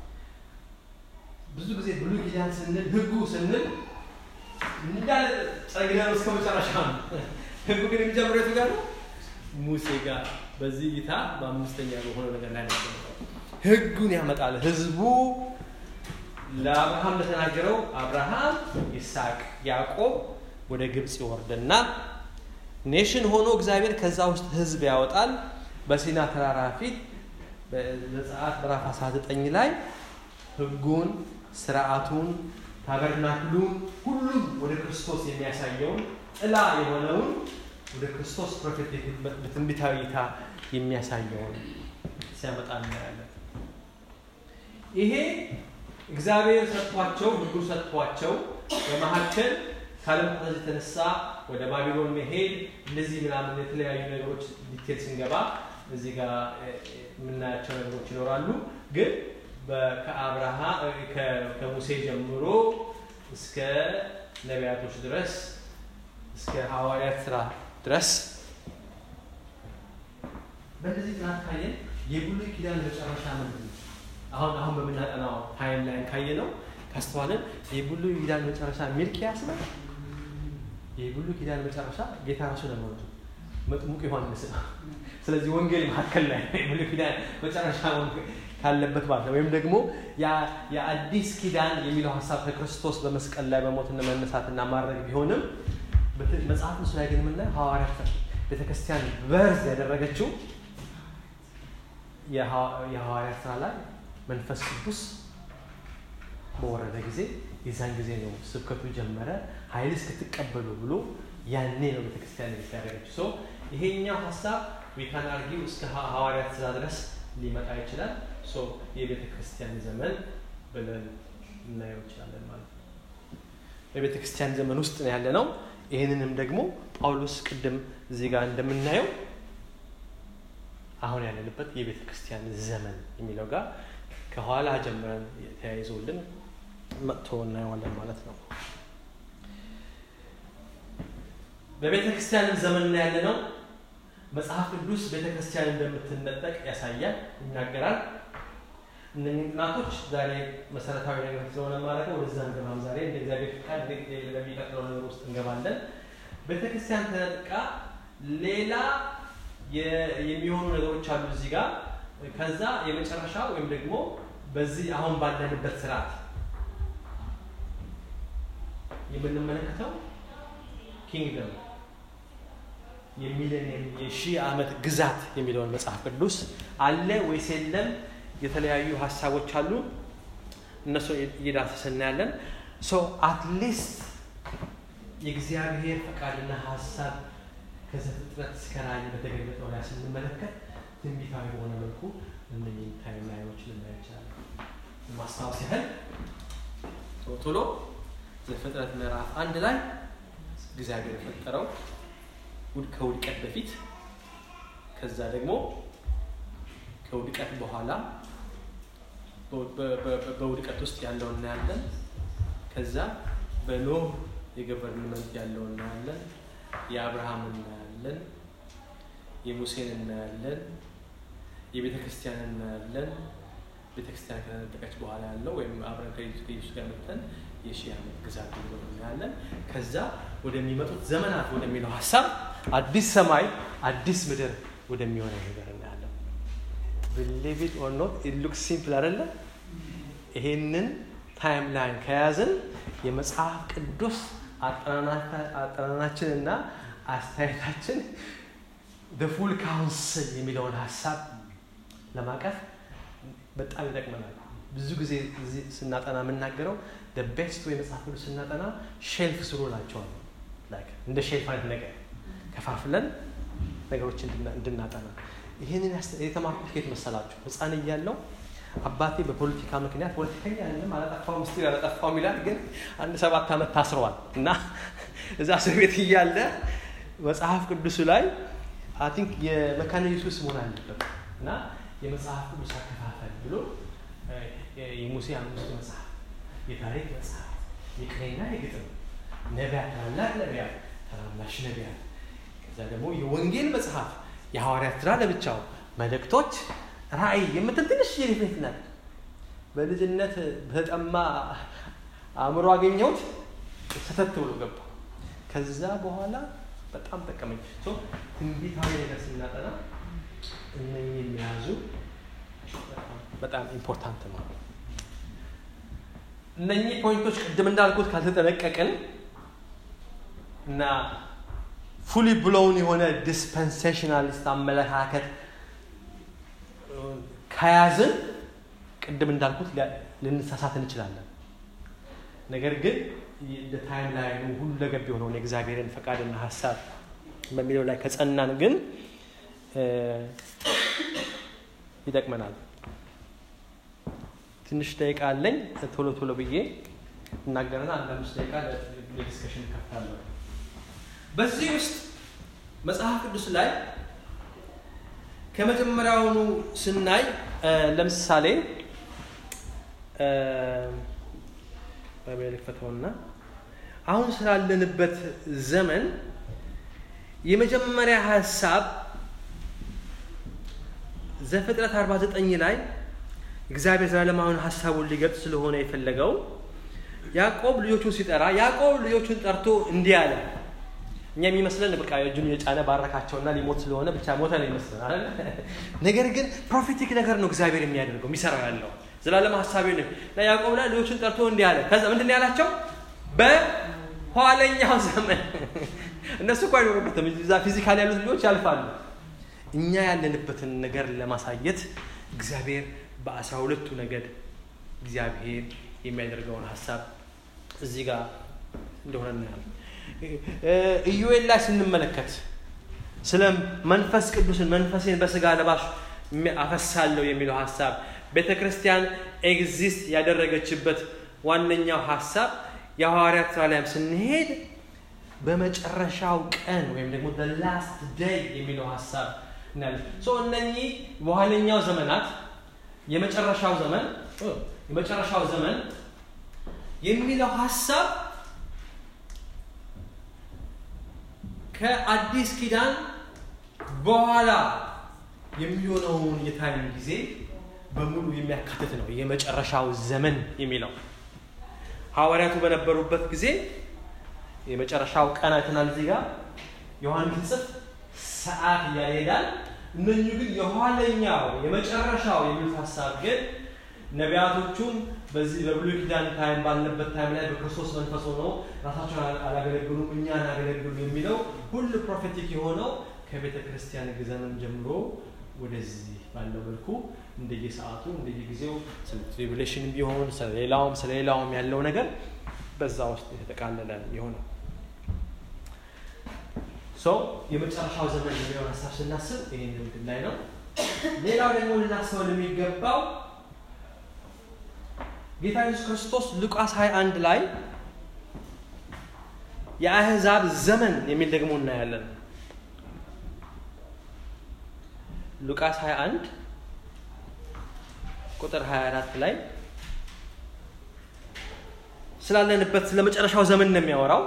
ብዙ ጊዜ ብሉይ ኪዳን ስንል ህጉ ስንል እንዳለ ጸግነው እስከ መጨረሻ ነው። ህጉ ግን የሚጀምረው የቱ ጋር ነው? ሙሴ ጋር። በዚህ እይታ በአምስተኛ በሆነው ነገር ላይ ነው ህጉን ያመጣል። ህዝቡ ለአብርሃም ለተናገረው አብርሃም፣ ይስሐቅ፣ ያዕቆብ ወደ ግብፅ ይወርድና ኔሽን ሆኖ እግዚአብሔር ከዛ ውስጥ ህዝብ ያወጣል። በሲና ተራራ ፊት በዘጸአት ምዕራፍ 19 ላይ ህጉን፣ ስርዓቱን፣ ታበርናክሉን ሁሉም ወደ ክርስቶስ የሚያሳየውን ጥላ የሆነውን ወደ ክርስቶስ ፕሮፌቲክ በትንቢታዊ እይታ የሚያሳየውን ሲያመጣ እናያለን። ይሄ እግዚአብሔር ሰጥቷቸው ህጉ ሰጥቷቸው በመካከል ካለመታዘዝ የተነሳ ወደ ባቢሎን መሄድ እንደዚህ ምናምን የተለያዩ ነገሮች ዲቴል ስንገባ እዚህ ጋር የምናያቸው ነገሮች ይኖራሉ። ግን ከአብርሃ ከሙሴ ጀምሮ እስከ ነቢያቶች ድረስ እስከ ሐዋርያት ስራ ድረስ በእነዚህ ጥናት ካየን የብሉይ ኪዳን መጨረሻ ምንድን ነው? አሁን አሁን በምናጠናው ታይም ላይ ካየ ነው ካስተዋልን የብሉይ ኪዳን መጨረሻ ሚልኪያስ ነው። የብሉይ ኪዳን መጨረሻ ጌታ ራሱ ነው መጥሙቅ ዮሐንስ ነው። ስለዚህ ወንጌል መካከል ላይ የብሉይ ኪዳን መጨረሻ ካለበት ማለት ነው። ወይም ደግሞ የአዲስ ኪዳን የሚለው ሀሳብ ከክርስቶስ በመስቀል ላይ በሞትና መነሳትና ማድረግ ቢሆንም መጽሐፍ ምስ ላይ ግን የምናየው ሐዋርያት ቤተክርስቲያን በርዝ ያደረገችው የሐዋርያት ስራ ላይ መንፈስ ቅዱስ በወረደ ጊዜ የዛን ጊዜ ነው ስብከቱ ጀመረ። ኃይል እስክትቀበሉ ብሎ ያኔ ነው ቤተክርስቲያን ያደረገችው። ሰው ይሄኛው ሀሳብ ዊካን አርጊው እስከ ሐዋርያት ስራ ድረስ ሊመጣ ይችላል። ሶ የቤተ ክርስቲያን ዘመን ብለን እናየው ይችላለን ማለት ነው። በቤተ ክርስቲያን ዘመን ውስጥ ነው ያለ ነው። ይህንንም ደግሞ ጳውሎስ ቅድም እዚህ ጋር እንደምናየው አሁን ያለንበት የቤተ ክርስቲያን ዘመን የሚለው ጋር ከኋላ ጀምረን ተያይዞልን መጥቶ እናየዋለን ማለት ነው። በቤተ ክርስቲያን ዘመን ያለ ነው። መጽሐፍ ቅዱስ ቤተ ክርስቲያን እንደምትነጠቅ ያሳያል፣ ይናገራል። እነዚህ ጥናቶች ዛሬ መሰረታዊ ነገር ስለሆነ ማለት ነው ወደዛ እንገባም። ዛሬ እንደ እግዚአብሔር ፍቃድ ለሚቀጥለው ነገር ውስጥ እንገባለን። ቤተ ክርስቲያን ተነጥቃ ሌላ የሚሆኑ ነገሮች አሉ እዚህ ጋር። ከዛ የመጨረሻ ወይም ደግሞ በዚህ አሁን ባለንበት ስርዓት የምንመለከተው ኪንግደም የሚሊኒየም የሺህ ዓመት ግዛት የሚለውን መጽሐፍ ቅዱስ አለ ወይስ የለም? የተለያዩ ሀሳቦች አሉ። እነሱ እየዳሰሰ እናያለን። ሶ አትሊስት የእግዚአብሔር ፈቃድና ሀሳብ ከዘፍጥረት እስከ ራእይ በተገለጠው ላይ ስንመለከት ትንቢታዊ በሆነ መልኩ እነኝህ ታይም ላይኖች ልናይ እንችላለን። ማስታወስ ያህል ቶሎ ዘፍጥረት ምዕራፍ አንድ ላይ እግዚአብሔር የፈጠረው ከውድቀት በፊት ከዛ ደግሞ ከውድቀት በኋላ በውድቀት ውስጥ ያለው እናያለን። ከዛ በኖህ የገቨርንመንት ያለው እናያለን። የአብርሃም እናያለን። የሙሴን እናያለን። የቤተ ክርስቲያን እናያለን። ቤተ ክርስቲያን ከተነጠቀች በኋላ ያለው ወይም አብረን ከኢየሱስ ጋር መጥተን የሺህ ዓመት ግዛት ብሎ እናያለን። ከዛ ወደሚመጡት ዘመናት ወደሚለው ሀሳብ አዲስ ሰማይ አዲስ ምድር ወደሚሆነው ነገር እናያለን። ብሊቭ ኢት ኦር ኖት ኢት ሉክስ ሲምፕል አይደለ? ይሄንን ታይም ላይን ከያዝን የመጽሐፍ ቅዱስ አጠናናችን እና አስተያየታችን ፉል ካውንስል የሚለውን ሀሳብ ለማቀፍ በጣም ይጠቅመናል። ብዙ ጊዜ እዚህ ስናጠና የምናገረው ቤስት ወይ መጽሐፍ ቅዱስ ስናጠና ሼልፍ ስሩ ናቸዋል። እንደ ሼልፍ አይነት ነገር ከፋፍለን ነገሮች እንድናጠና ይህንን የተማርኩት ከየት መሰላችሁ? ህፃን እያለው አባቴ በፖለቲካ ምክንያት ፖለቲከኛ ያለም አላጠፋው ምስጢር ያላጠፋው ይላል፣ ግን አንድ ሰባት ዓመት ታስረዋል እና እዛ እስር ቤት እያለ መጽሐፍ ቅዱሱ ላይ አይ ቲንክ የመካነ ኢየሱስ መሆን አለበት እና የመጽሐፍ ቅዱስ አከፋፈል ብሎ የሙሴ አምስቱ መጽሐፍ፣ የታሪክ መጽሐፍ፣ የቅኔና የግጥም ነቢያት፣ ታላላቅ ነቢያት፣ ታናናሽ ነቢያት፣ ከዛ ደግሞ የወንጌል መጽሐፍ፣ የሐዋርያት ስራ ለብቻው፣ መልእክቶች፣ ራእይ የምትል ትንሽ የሪፍሌክት ናት። በልጅነት በጠማ አእምሮ አገኘሁት፣ ሰተት ብሎ ገባ። ከዛ በኋላ በጣም ጠቀመኝ። ትንቢታዊ ነገር ስናጠና እነኚህ የሚያዙ በጣም ኢምፖርታንት ነው። እነኚህ ፖይንቶች ቅድም እንዳልኩት ካልተጠነቀቅን እና ፉሊ ብሎውን የሆነ ዲስፐንሴሽናሊስት አመለካከት ከያዝን ቅድም እንዳልኩት ልንሳሳት እንችላለን። ነገር ግን ታይም ላይ ሁሉ ለገብ የሆነውን የእግዚአብሔርን ፈቃድና ሀሳብ በሚለው ላይ ከጸናን ግን ይጠቅመናል። ትንሽ ደቂቃ አለኝ። ቶሎ ቶሎ ብዬ እናገረና አንድ አምስት ደቂቃ ለዲስከሽን ከፍታለሁ። በዚህ ውስጥ መጽሐፍ ቅዱስ ላይ ከመጀመሪያውኑ ስናይ ለምሳሌ ባይብል ልክፈተውና አሁን ስላለንበት ዘመን የመጀመሪያ ሀሳብ ዘፍጥረት 49 ላይ እግዚአብሔር ዘላለማዊን ሀሳቡን ሊገልጽ ስለሆነ የፈለገው ያዕቆብ ልጆቹን ሲጠራ ያዕቆብ ልጆቹን ጠርቶ እንዲህ አለ። እኛ የሚመስለን በቃ እጁን የጫነ ባረካቸውና ሊሞት ስለሆነ ብቻ ሞተ ነው ይመስለን አለ። ነገር ግን ፕሮፌቲክ ነገር ነው እግዚአብሔር የሚያደርገው የሚሰራው ያለው ዘላለም ሀሳቢ ነው። ያዕቆብ ላይ ልጆቹን ጠርቶ እንዲህ አለ። ከዛ ምንድን ያላቸው በኋለኛው ዘመን እነሱ እኮ አይኖሩበትም። እዛ ፊዚካል ያሉት ልጆች ያልፋሉ። እኛ ያለንበትን ነገር ለማሳየት እግዚአብሔር በአስራ ሁለቱ ነገድ እግዚአብሔር የሚያደርገውን ሀሳብ እዚህ ጋር እንደሆነ እናያለን። ኢዩኤል ላይ ስንመለከት ስለ መንፈስ ቅዱስን መንፈሴን በስጋ ለባሽ አፈሳለሁ የሚለው ሀሳብ ቤተ ክርስቲያን ኤግዚስት ያደረገችበት ዋነኛው ሀሳብ የሐዋርያት ስራ ላይም ስንሄድ በመጨረሻው ቀን ወይም ደግሞ ላስት ደይ የሚለው ሀሳብ እናያለን። እነኚህ በኋለኛው ዘመናት የመጨረሻው ዘመን የመጨረሻው ዘመን የሚለው ሀሳብ ከአዲስ ኪዳን በኋላ የሚሆነውን የታይም ጊዜ በሙሉ የሚያካትት ነው። የመጨረሻው ዘመን የሚለው ሐዋርያቱ በነበሩበት ጊዜ የመጨረሻው ቀን አይተናል። እዚህ ጋር ዮሐንስ ጽፍ ሰዓት እያለ ይሄዳል። እነኚሁ ግን የኋለኛው የመጨረሻው የሚሉት ሀሳብ ግን ነቢያቶቹም በዚህ በብሉይ ኪዳን ታይም ባልነበት ታይም ላይ በክርስቶስ መንፈስ ሆነው ራሳቸውን አላገለግሉም እኛን አገለግሉ የሚለው ሁሉ ፕሮፌቲክ የሆነው ከቤተ ክርስቲያን ዘመን ጀምሮ ወደዚህ ባለው መልኩ እንደየሰዓቱ እንደየጊዜው ስለ ትሪቡሌሽን ቢሆን ስለሌላውም ስለሌላውም ያለው ነገር በዛ ውስጥ የተጠቃለለ የሆነው ሰው የመጨረሻው ዘመን የሚለውን ሀሳብ ስናስብ ይህን ምድር ላይ ነው። ሌላው ደግሞ ልናስበው የሚገባው ጌታ ኢየሱስ ክርስቶስ ሉቃስ 21 ላይ የአህዛብ ዘመን የሚል ደግሞ እናያለን። ሉቃስ 21 ቁጥር 24 ላይ ስላለንበት ስለ መጨረሻው ዘመን ነው የሚያወራው።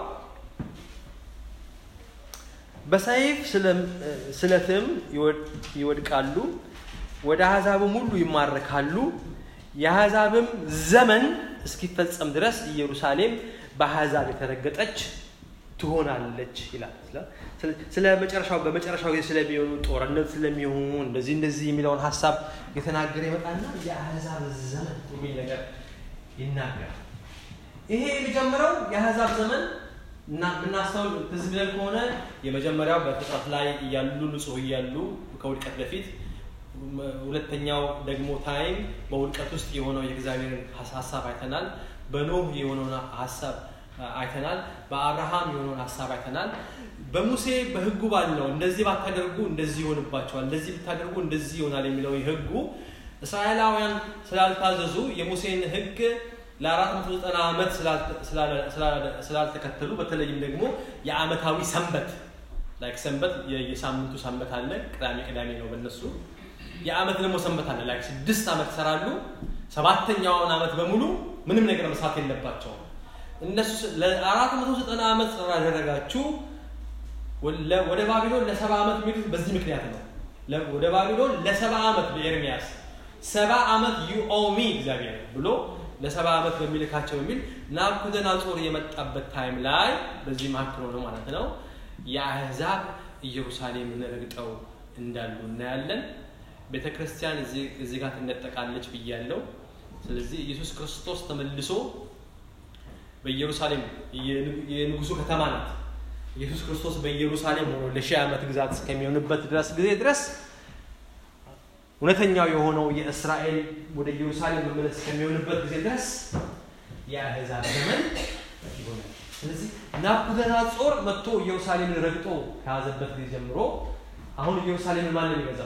በሰይፍ ስለትም ይወድቃሉ፣ ወደ አሕዛብም ሁሉ ይማረካሉ። የአሕዛብም ዘመን እስኪፈጸም ድረስ ኢየሩሳሌም በአሕዛብ የተረገጠች ትሆናለች ይላል። ስለ መጨረሻው በመጨረሻው ጊዜ ስለሚሆኑ ጦርነት ስለሚሆኑ እንደዚህ እንደዚህ የሚለውን ሀሳብ የተናገረ ይመጣና የአሕዛብ ዘመን የሚል ነገር ይናገራል። ይሄ የሚጀምረው የአሕዛብ ዘመን እና የምናስተውል ትዝ ብለን ከሆነ የመጀመሪያው በፍጥረት ላይ እያሉ ንጹህ እያሉ ከውድቀት በፊት ሁለተኛው ደግሞ ታይም በውድቀት ውስጥ የሆነው የእግዚአብሔርን ሀሳብ አይተናል። በኖህ የሆነውን ሀሳብ አይተናል። በአብርሃም የሆነውን ሀሳብ አይተናል። በሙሴ በህጉ ባለው እንደዚህ ባታደርጉ እንደዚህ ይሆንባቸዋል፣ እንደዚህ ብታደርጉ እንደዚህ ይሆናል የሚለው ህጉ እስራኤላውያን ስላልታዘዙ የሙሴን ህግ ለአራት መቶ ዘጠና ዓመት ስላልተከተሉ በተለይም ደግሞ የአመታዊ ሰንበት ላይክ ሰንበት የሳምንቱ ሰንበት አለ። ቅዳሜ ቅዳሜ ነው በእነሱ የአመት ደግሞ ሰንበት አለ። ላይክ ስድስት ዓመት ይሰራሉ። ሰባተኛውን ዓመት በሙሉ ምንም ነገር መስራት የለባቸውም። እነሱ ለአራት መቶ ዘጠና ዓመት ስላደረጋችሁ ወደ ባቢሎን ለሰባ ዓመት የሚሉት በዚህ ምክንያት ነው። ወደ ባቢሎን ለሰባ ዓመት በኤርሚያስ ሰባ ዓመት ዩኦሚ እግዚአብሔር ብሎ ለሰባ ዓመት በሚልካቸው የሚል ናቡከደነፆር የመጣበት ታይም ላይ በዚህ መካከል ሆነ ማለት ነው። የአህዛብ ኢየሩሳሌምን ረግጠው እንዳሉ እናያለን። ቤተ ክርስቲያን እዚህ ጋር ትነጠቃለች ብያለው። ስለዚህ ኢየሱስ ክርስቶስ ተመልሶ በኢየሩሳሌም የንጉሱ ከተማ ናት። ኢየሱስ ክርስቶስ በኢየሩሳሌም ሆኖ ለሺህ ዓመት ግዛት እስከሚሆንበት ድረስ ጊዜ ድረስ እውነተኛው የሆነው የእስራኤል ወደ ኢየሩሳሌም መመለስ እስከሚሆንበት ጊዜ ድረስ የአሕዛብ ዘመን ይሆናል። ስለዚህ ናቡከደነፆር መጥቶ ኢየሩሳሌምን ረግጦ ከያዘበት ጊዜ ጀምሮ አሁን ኢየሩሳሌምን ማን ነው የሚገዛው?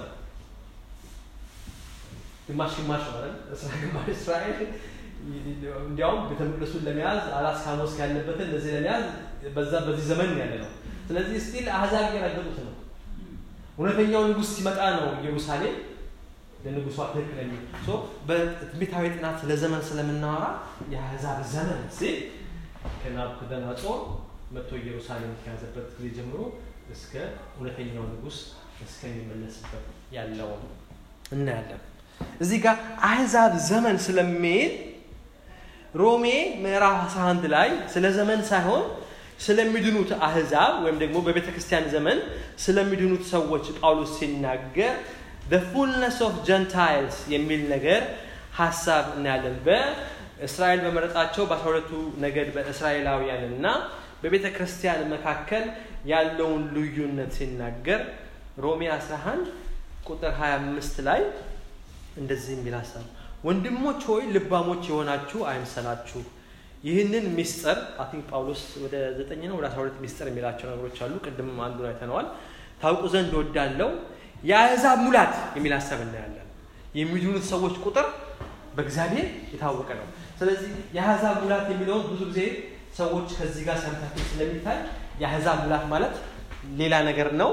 ግማሽ ግማሽ ነው አይደል? ግማሽ እስራኤል እንዲያውም ቤተ መቅደሱን ለመያዝ አላስካኖስ ያለበትን እንደዚህ ለመያዝ በዛ በዚህ ዘመን ያለ ነው። ስለዚህ ስቲል አሕዛብ እየረገጡት ነው። እውነተኛው ንጉሥ ሲመጣ ነው ኢየሩሳሌም ለንጉሷ ትክክለኛ በትንቢታዊ ጥናት ስለ ዘመን ስለምናወራ የአሕዛብ ዘመን ሲል ከናቡከደነፆር መጥቶ ኢየሩሳሌም ከያዘበት ጊዜ ጀምሮ እስከ እውነተኛው ንጉሥ እስከሚመለስበት ያለውን እናያለን። እዚህ ጋር አሕዛብ ዘመን ስለሚል ሮሜ ምዕራፍ 11 ላይ ስለ ዘመን ሳይሆን ስለሚድኑት አሕዛብ ወይም ደግሞ በቤተ ክርስቲያን ዘመን ስለሚድኑት ሰዎች ጳውሎስ ሲናገር the fullness of gentiles የሚል ነገር ሀሳብ እናያለን። በእስራኤል በመረጣቸው በአስራ ሁለቱ ነገድ በእስራኤላውያን እና በቤተ ክርስቲያን መካከል ያለውን ልዩነት ሲናገር ሮሜ 11 ቁጥር 25 ላይ እንደዚህ የሚል ሀሳብ ወንድሞች ሆይ ልባሞች የሆናችሁ አይምሰላችሁ ይህንን ሚስጥር አይ ቲንክ ጳውሎስ ወደ ዘጠኝ ነው ወደ 12 ሚስጥር የሚላቸው ነገሮች አሉ። ቅድም አንዱን አይተነዋል። ታውቁ ዘንድ ወዳለው የአሕዛብ ሙላት የሚል ሀሳብ እናያለን። የሚድኑት ሰዎች ቁጥር በእግዚአብሔር የታወቀ ነው። ስለዚህ የአሕዛብ ሙላት የሚለውን ብዙ ጊዜ ሰዎች ከዚህ ጋር ሰምታችሁ ስለሚታይ የአሕዛብ ሙላት ማለት ሌላ ነገር ነው።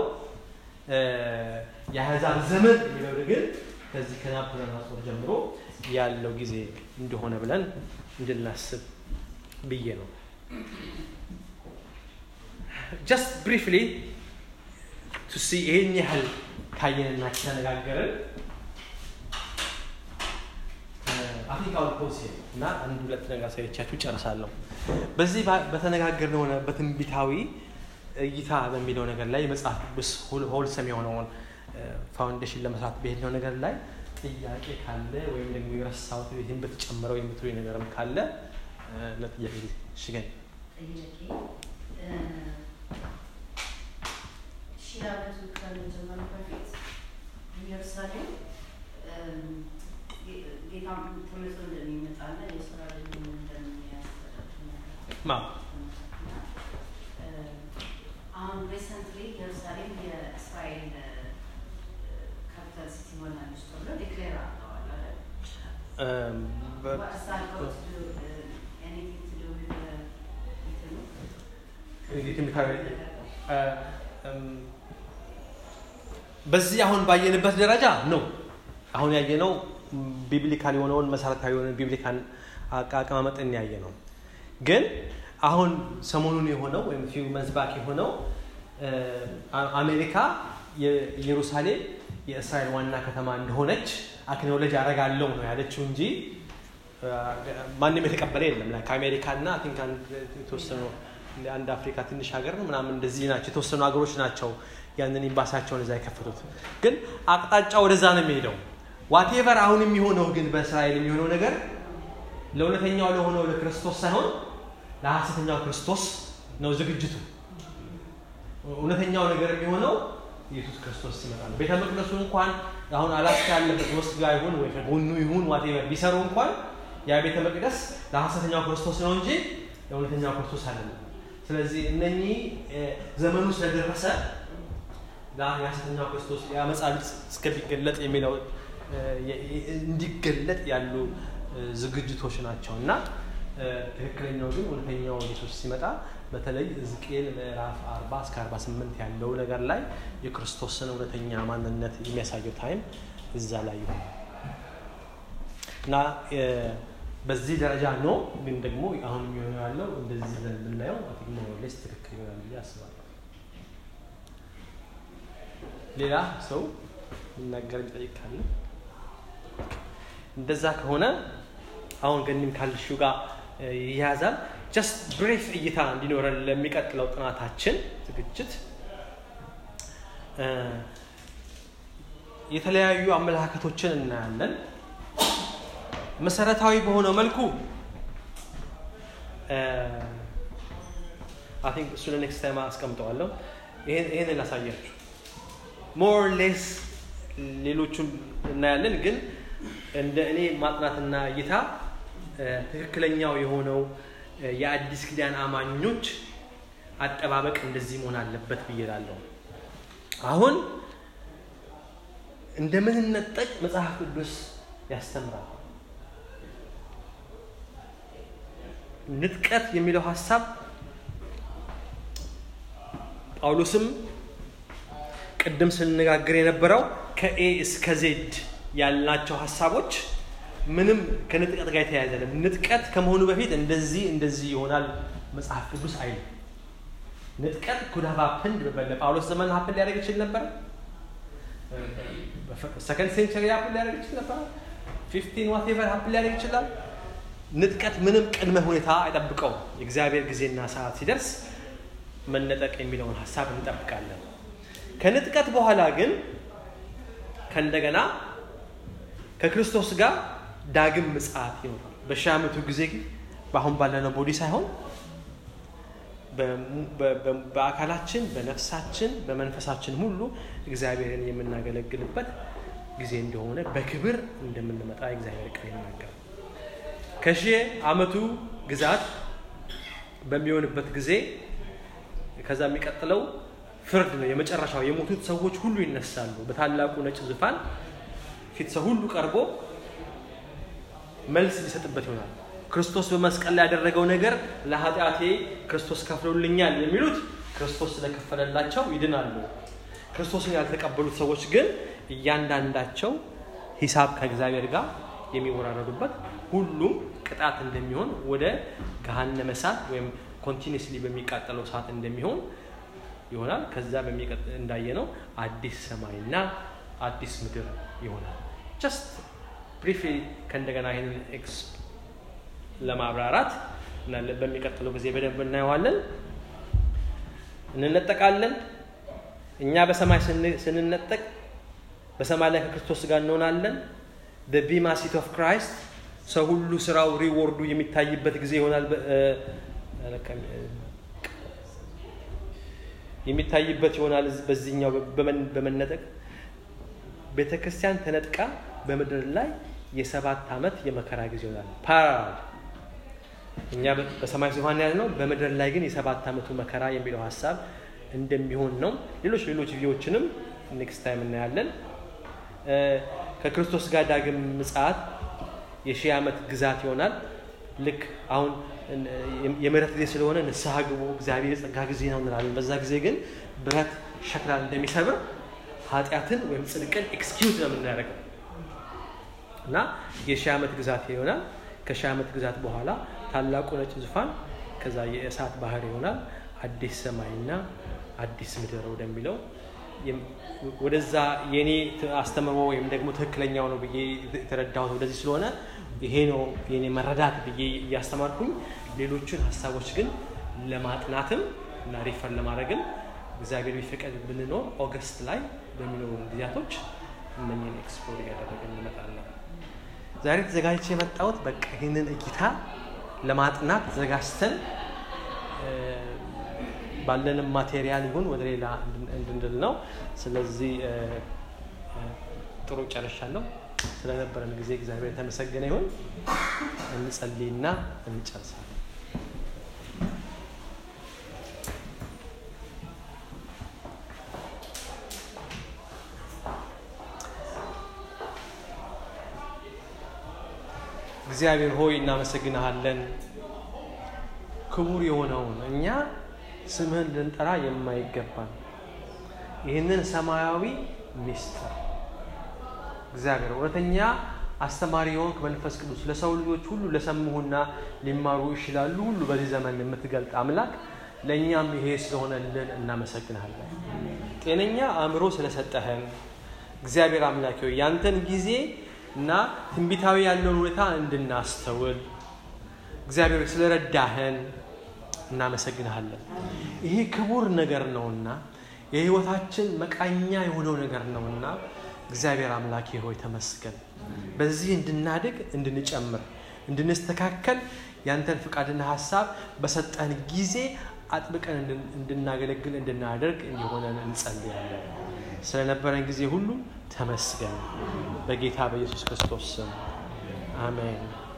የአሕዛብ ዘመን የሚለው ግን ከዚህ ከናቡከደነፆር ጀምሮ ያለው ጊዜ እንደሆነ ብለን እንድናስብ ብዬ ነው። ጀስት ብሪፍሊ ቱ ሲ ይህን ያህል ካየንና ከተነጋገርን አፍሪካዊ ፖሊሲ እና አንድ ሁለት ነገር ሳይቻችሁ ጨርሳለሁ። በዚህ በተነጋገርነው በትንቢታዊ እይታ በሚለው ነገር ላይ መጽሐፍ ቅዱስ ሆልሰም የሆነውን ፋውንዴሽን ለመስራት በሄድነው ነገር ላይ ጥያቄ ካለ ወይም ደግሞ የረሳሁት ይህን በተጨመረው የምትሉ ነገርም ካለ ለጥያቄ ሽገኝ ሺህ ዓመቱ ከመጀመሩ በፊት ኢየሩሳሌም ጌታ ተመልሶ እንደሚመጣና የእስራኤልን እንደሚያስተዳድር ማ አሁን ሪሰንትሊ ኢየሩሳሌም የእስራኤል ካፒታል ሲቲ ሆናለች ተብሎ ዲክሌር አድርገዋል አይደል? እም፣ በ- What has that got to do, uh, anything to do with the እንትኑ? እንዴት የሚታየ- እ፣ እም፣ በዚህ አሁን ባየንበት ደረጃ ነው። አሁን ያየነው ቢብሊካል የሆነውን መሰረታዊ የሆነ ቢብሊካል አቀማመጥን ያየ ነው። ግን አሁን ሰሞኑን የሆነው ወይም ፊው መዝባክ የሆነው እ፣ አ- አሜሪካ የኢየሩሳሌም የእስራኤል ዋና ከተማ እንደሆነች አክኖሎጅ አረጋለሁ ነው ያለችው እንጂ እ፣ ማንም የተቀበለ የለም። ላይ ከአሜሪካ እና አይ ቲንክ አንድ የተወሰኑ አንድ አፍሪካ ትንሽ ሀገር ነው ምናምን እንደዚህ ናቸው የተወሰኑ ሀገሮች ናቸው ያንን ኤምባሲያቸውን እዛ የከፈቱት። ግን አቅጣጫ ወደዛ ነው የሚሄደው። ዋቴቨር አሁን የሚሆነው ግን በእስራኤል የሚሆነው ነገር ለእውነተኛው ለሆነው ለክርስቶስ ሳይሆን ለሐሰተኛው ክርስቶስ ነው ዝግጅቱ። እውነተኛው ነገር የሚሆነው ኢየሱስ ክርስቶስ ሲመጣ ነው። ቤተ መቅደሱ እንኳን አሁን አላስካ ያለበት ውስጥ ጋር ይሁን ወይ ከጎኑ ይሁን ዋቴቨር ቢሰሩ እንኳን ያ ቤተ መቅደስ ለሐሰተኛው ክርስቶስ ነው እንጂ ለእውነተኛው ክርስቶስ አይደለም። ስለዚህ እነኚህ እ፣ ዘመኑ ስለደረሰ ላ- የሐሰተኛው ክርስቶስ የአመፃ ልጽ እስከሚገለጥ የሚለው እ፣ የ- የ- እንዲገለጥ ያሉ እ፣ ዝግጅቶች ናቸው እና እ፣ ትክክለኛው ግን እውነተኛው ኢየሱስ ሲመጣ በተለይ ሕዝቅኤል ምዕራፍ 40 እስከ 48 ያለው ነገር ላይ የክርስቶስን እውነተኛ ማንነት የሚያሳየው ታይም እዛ ላይ ይሆናል እና እ፣ በዚህ ደረጃ ነው። ግን ደግሞ አሁን የሚሆነው ያለው እንደዚህ ብለን ብናየው ሞሮሌስ ትክክል ይሆናል ብዬ አስባለሁ። ሌላ ሰው የሚናገር የሚጠይቅ ካለ እንደዛ ከሆነ አሁን ገኒም ካልሽው ጋር እ፣ ይያዛል። ጀስት ብሬፍ እይታ እንዲኖረን ለሚቀጥለው ጥናታችን ዝግጅት እ፣ የተለያዩ አመለካከቶችን እናያለን። መሰረታዊ በሆነው መልኩ አይ ቲንክ እሱ ለኔክስት ታይም አስቀምጠዋለሁ። ይሄን ይሄንን ላሳያችሁ። ሞር ሌስ ሌሎቹን እናያለን፣ ግን እንደ እኔ ማጥናትና እይታ እ፣ ትክክለኛው የሆነው እ፣ የአዲስ ኪዳን አማኞች አጠባበቅ እንደዚህ መሆን አለበት ብዬ እላለሁ። አሁን እንደምንነጠቅ መጽሐፍ ቅዱስ ያስተምራል። ንጥቀት የሚለው ሀሳብ ጳውሎስም ቅድም ስንነጋገር የነበረው ከኤ እስከ ዜድ ያልናቸው ሀሳቦች ምንም ከንጥቀት ጋር የተያያዘ አይደለም። ንጥቀት ከመሆኑ በፊት እንደዚህ እንደዚህ ይሆናል መጽሐፍ ቅዱስ አይልም። ንጥቀት ኩድ ሃቭ ሀፕንድ በጳውሎስ ዘመን ሀፕን ሊያደርግ ይችል ነበር። ሰከንድ ሴንቸሪ ሀፕን ሊያደርግ ይችል ነበር። ፊፍቲን ዋቴቨር ሀፕን ሊያደርግ ይችላል። ንጥቀት ምንም ቅድመ ሁኔታ አይጠብቀውም። የእግዚአብሔር ጊዜና ሰዓት ሲደርስ መነጠቅ የሚለውን ሀሳብ እንጠብቃለን። ከንጥቀት በኋላ ግን ከእንደገና ከክርስቶስ ጋር ዳግም ምጽአት ይኖራል። በሺህ ዓመቱ ጊዜ ግን በአሁን ባለነው ቦዲ ሳይሆን በሙ- በ- በ- በአካላችን፣ በነፍሳችን፣ በመንፈሳችን ሁሉ እግዚአብሔርን የምናገለግልበት ጊዜ እንደሆነ በክብር እንደምንመጣ የእግዚአብሔር ቃል ይናገራል። ከሺህ ዓመቱ ግዛት በሚሆንበት ጊዜ ከዛ የሚቀጥለው ፍርድ ነው። የመጨረሻው የሞቱት ሰዎች ሁሉ ይነሳሉ። በታላቁ ነጭ ዙፋን ፊት ሰው ሁሉ ቀርቦ መልስ ሊሰጥበት ይሆናል። ክርስቶስ በመስቀል ላይ ያደረገው ነገር ለኃጢአቴ ክርስቶስ ከፍሎልኛል የሚሉት ክርስቶስ ስለከፈለላቸው ይድናሉ። ክርስቶስን ያልተቀበሉት ሰዎች ግን እያንዳንዳቸው ሂሳብ ከእግዚአብሔር ጋር የሚወራረዱበት ሁሉም ቅጣት እንደሚሆን ወደ ገሃነመ እሳት ወይም ኮንቲኒስሊ በሚቃጠለው እሳት እንደሚሆን ይሆናል። ከዛ በሚቀጥ እንዳየነው አዲስ ሰማይና አዲስ ምድር ይሆናል። ጀስት ብሪፍሊ ከእንደገና ይህንን ኤክስ ለማብራራት እና በሚቀጥለው ጊዜ በደንብ እናየዋለን። እንነጠቃለን። እኛ በሰማይ ስን- ስንነጠቅ በሰማይ ላይ ከክርስቶስ ጋር እንሆናለን። በቢማ ሲት ኦፍ ክራይስት ሰው ሁሉ ስራው ሪዎርዱ የሚታይበት ጊዜ ይሆናል። በ- እ- አለካም- እ- የሚታይበት ይሆናል። በዚህኛው በመን- በመነጠቅ ቤተ ክርስቲያን ተነጥቃ በምድር ላይ የሰባት ዓመት የመከራ ጊዜ ይሆናል። ፓራል እኛ በ- በሰማይ ዙፋን ያለ ነው። በምድር ላይ ግን የሰባት ዓመቱ መከራ የሚለው ሀሳብ እንደሚሆን ነው። ሌሎች ሌሎች ቪዲዮዎችንም ኔክስት ታይም እናያለን። እ፣ ከክርስቶስ ጋር ዳግም ምጽአት የሺህ ዓመት ግዛት ይሆናል። ልክ አሁን እ፣ የምህረት ጊዜ ስለሆነ ንስሐ ግቡ፣ እግዚአብሔር የጸጋ ጊዜ ነው እንላለን። በዛ ጊዜ ግን ብረት ሸክላን እንደሚሰብር ኃጢአትን ወይም ጽድቅን ኤክስኪዩዝ ነው የምናደርገው እና የሺህ ዓመት ግዛት ይሆናል። ከሺህ ዓመት ግዛት በኋላ ታላቁ ነጭ ዙፋን ከዛ የእሳት ባህር ይሆናል። አዲስ ሰማይና አዲስ ምድር ወደሚለው የም- ወደዛ የኔ ት- አስተምሮ ወይም ደግሞ ትክክለኛው ነው ብዬ የተረዳሁት ወደዚህ ስለሆነ ይሄ ነው የኔ መረዳት ብዬ እያስተማርኩኝ ሌሎቹን ሀሳቦች ግን ለማጥናትም እና ሪፈር ለማድረግም እግዚአብሔር ቢፈቀድ ብንኖር ኦገስት ላይ በሚኖሩ ጊዜያቶች እነኝን ኤክስፕሎር እያደረግን እንመጣለን። ዛሬ ተዘጋጅቼ የመጣሁት በቃ ይህንን እይታ ለማጥናት ተዘጋጅተን እ፣ ባለንም ማቴሪያል ይሁን ወደ ሌላ እንድን- እንድንል ነው። ስለዚህ እ፣ እ፣ ጥሩ ጨርሻለሁ። ስለነበረን ጊዜ እግዚአብሔር የተመሰገነ ይሁን። እንጸልይና እንጨርሳለን። እግዚአብሔር ሆይ እናመሰግንሃለን። ክቡር የሆነውን እኛ ስምህን ልንጠራ የማይገባን ይህንን ሰማያዊ ሚስጥር እግዚአብሔር እውነተኛ አስተማሪ የሆንክ መንፈስ ቅዱስ ለሰው ልጆች ሁሉ ለሰሙሁና ሊማሩ ይችላሉ ሁሉ በዚህ ዘመን የምትገልጥ አምላክ ለእኛም ይሄ ስለሆነልን እናመሰግንሃለን። ጤነኛ አእምሮ ስለሰጠህን እግዚአብሔር አምላክ ሆይ ያንተን ጊዜ እና ትንቢታዊ ያለውን ሁኔታ እንድናስተውል እግዚአብሔር ስለረዳህን እናመሰግንሃለን። ይሄ ክቡር ነገር ነውና የህይወታችን መቃኛ የሆነው ነገር ነውና እግዚአብሔር አምላኬ ሆይ ተመስገን። በዚህ እንድናድግ፣ እንድንጨምር፣ እንድንስተካከል ያንተን ፍቃድና ሀሳብ በሰጠን ጊዜ አጥብቀን እንድን- እንድናገለግል እንድናደርግ እንዲሆነን እንጸልያለን። ስለነበረን ጊዜ ሁሉ ተመስገን። በጌታ በኢየሱስ ክርስቶስ ስም አሜን።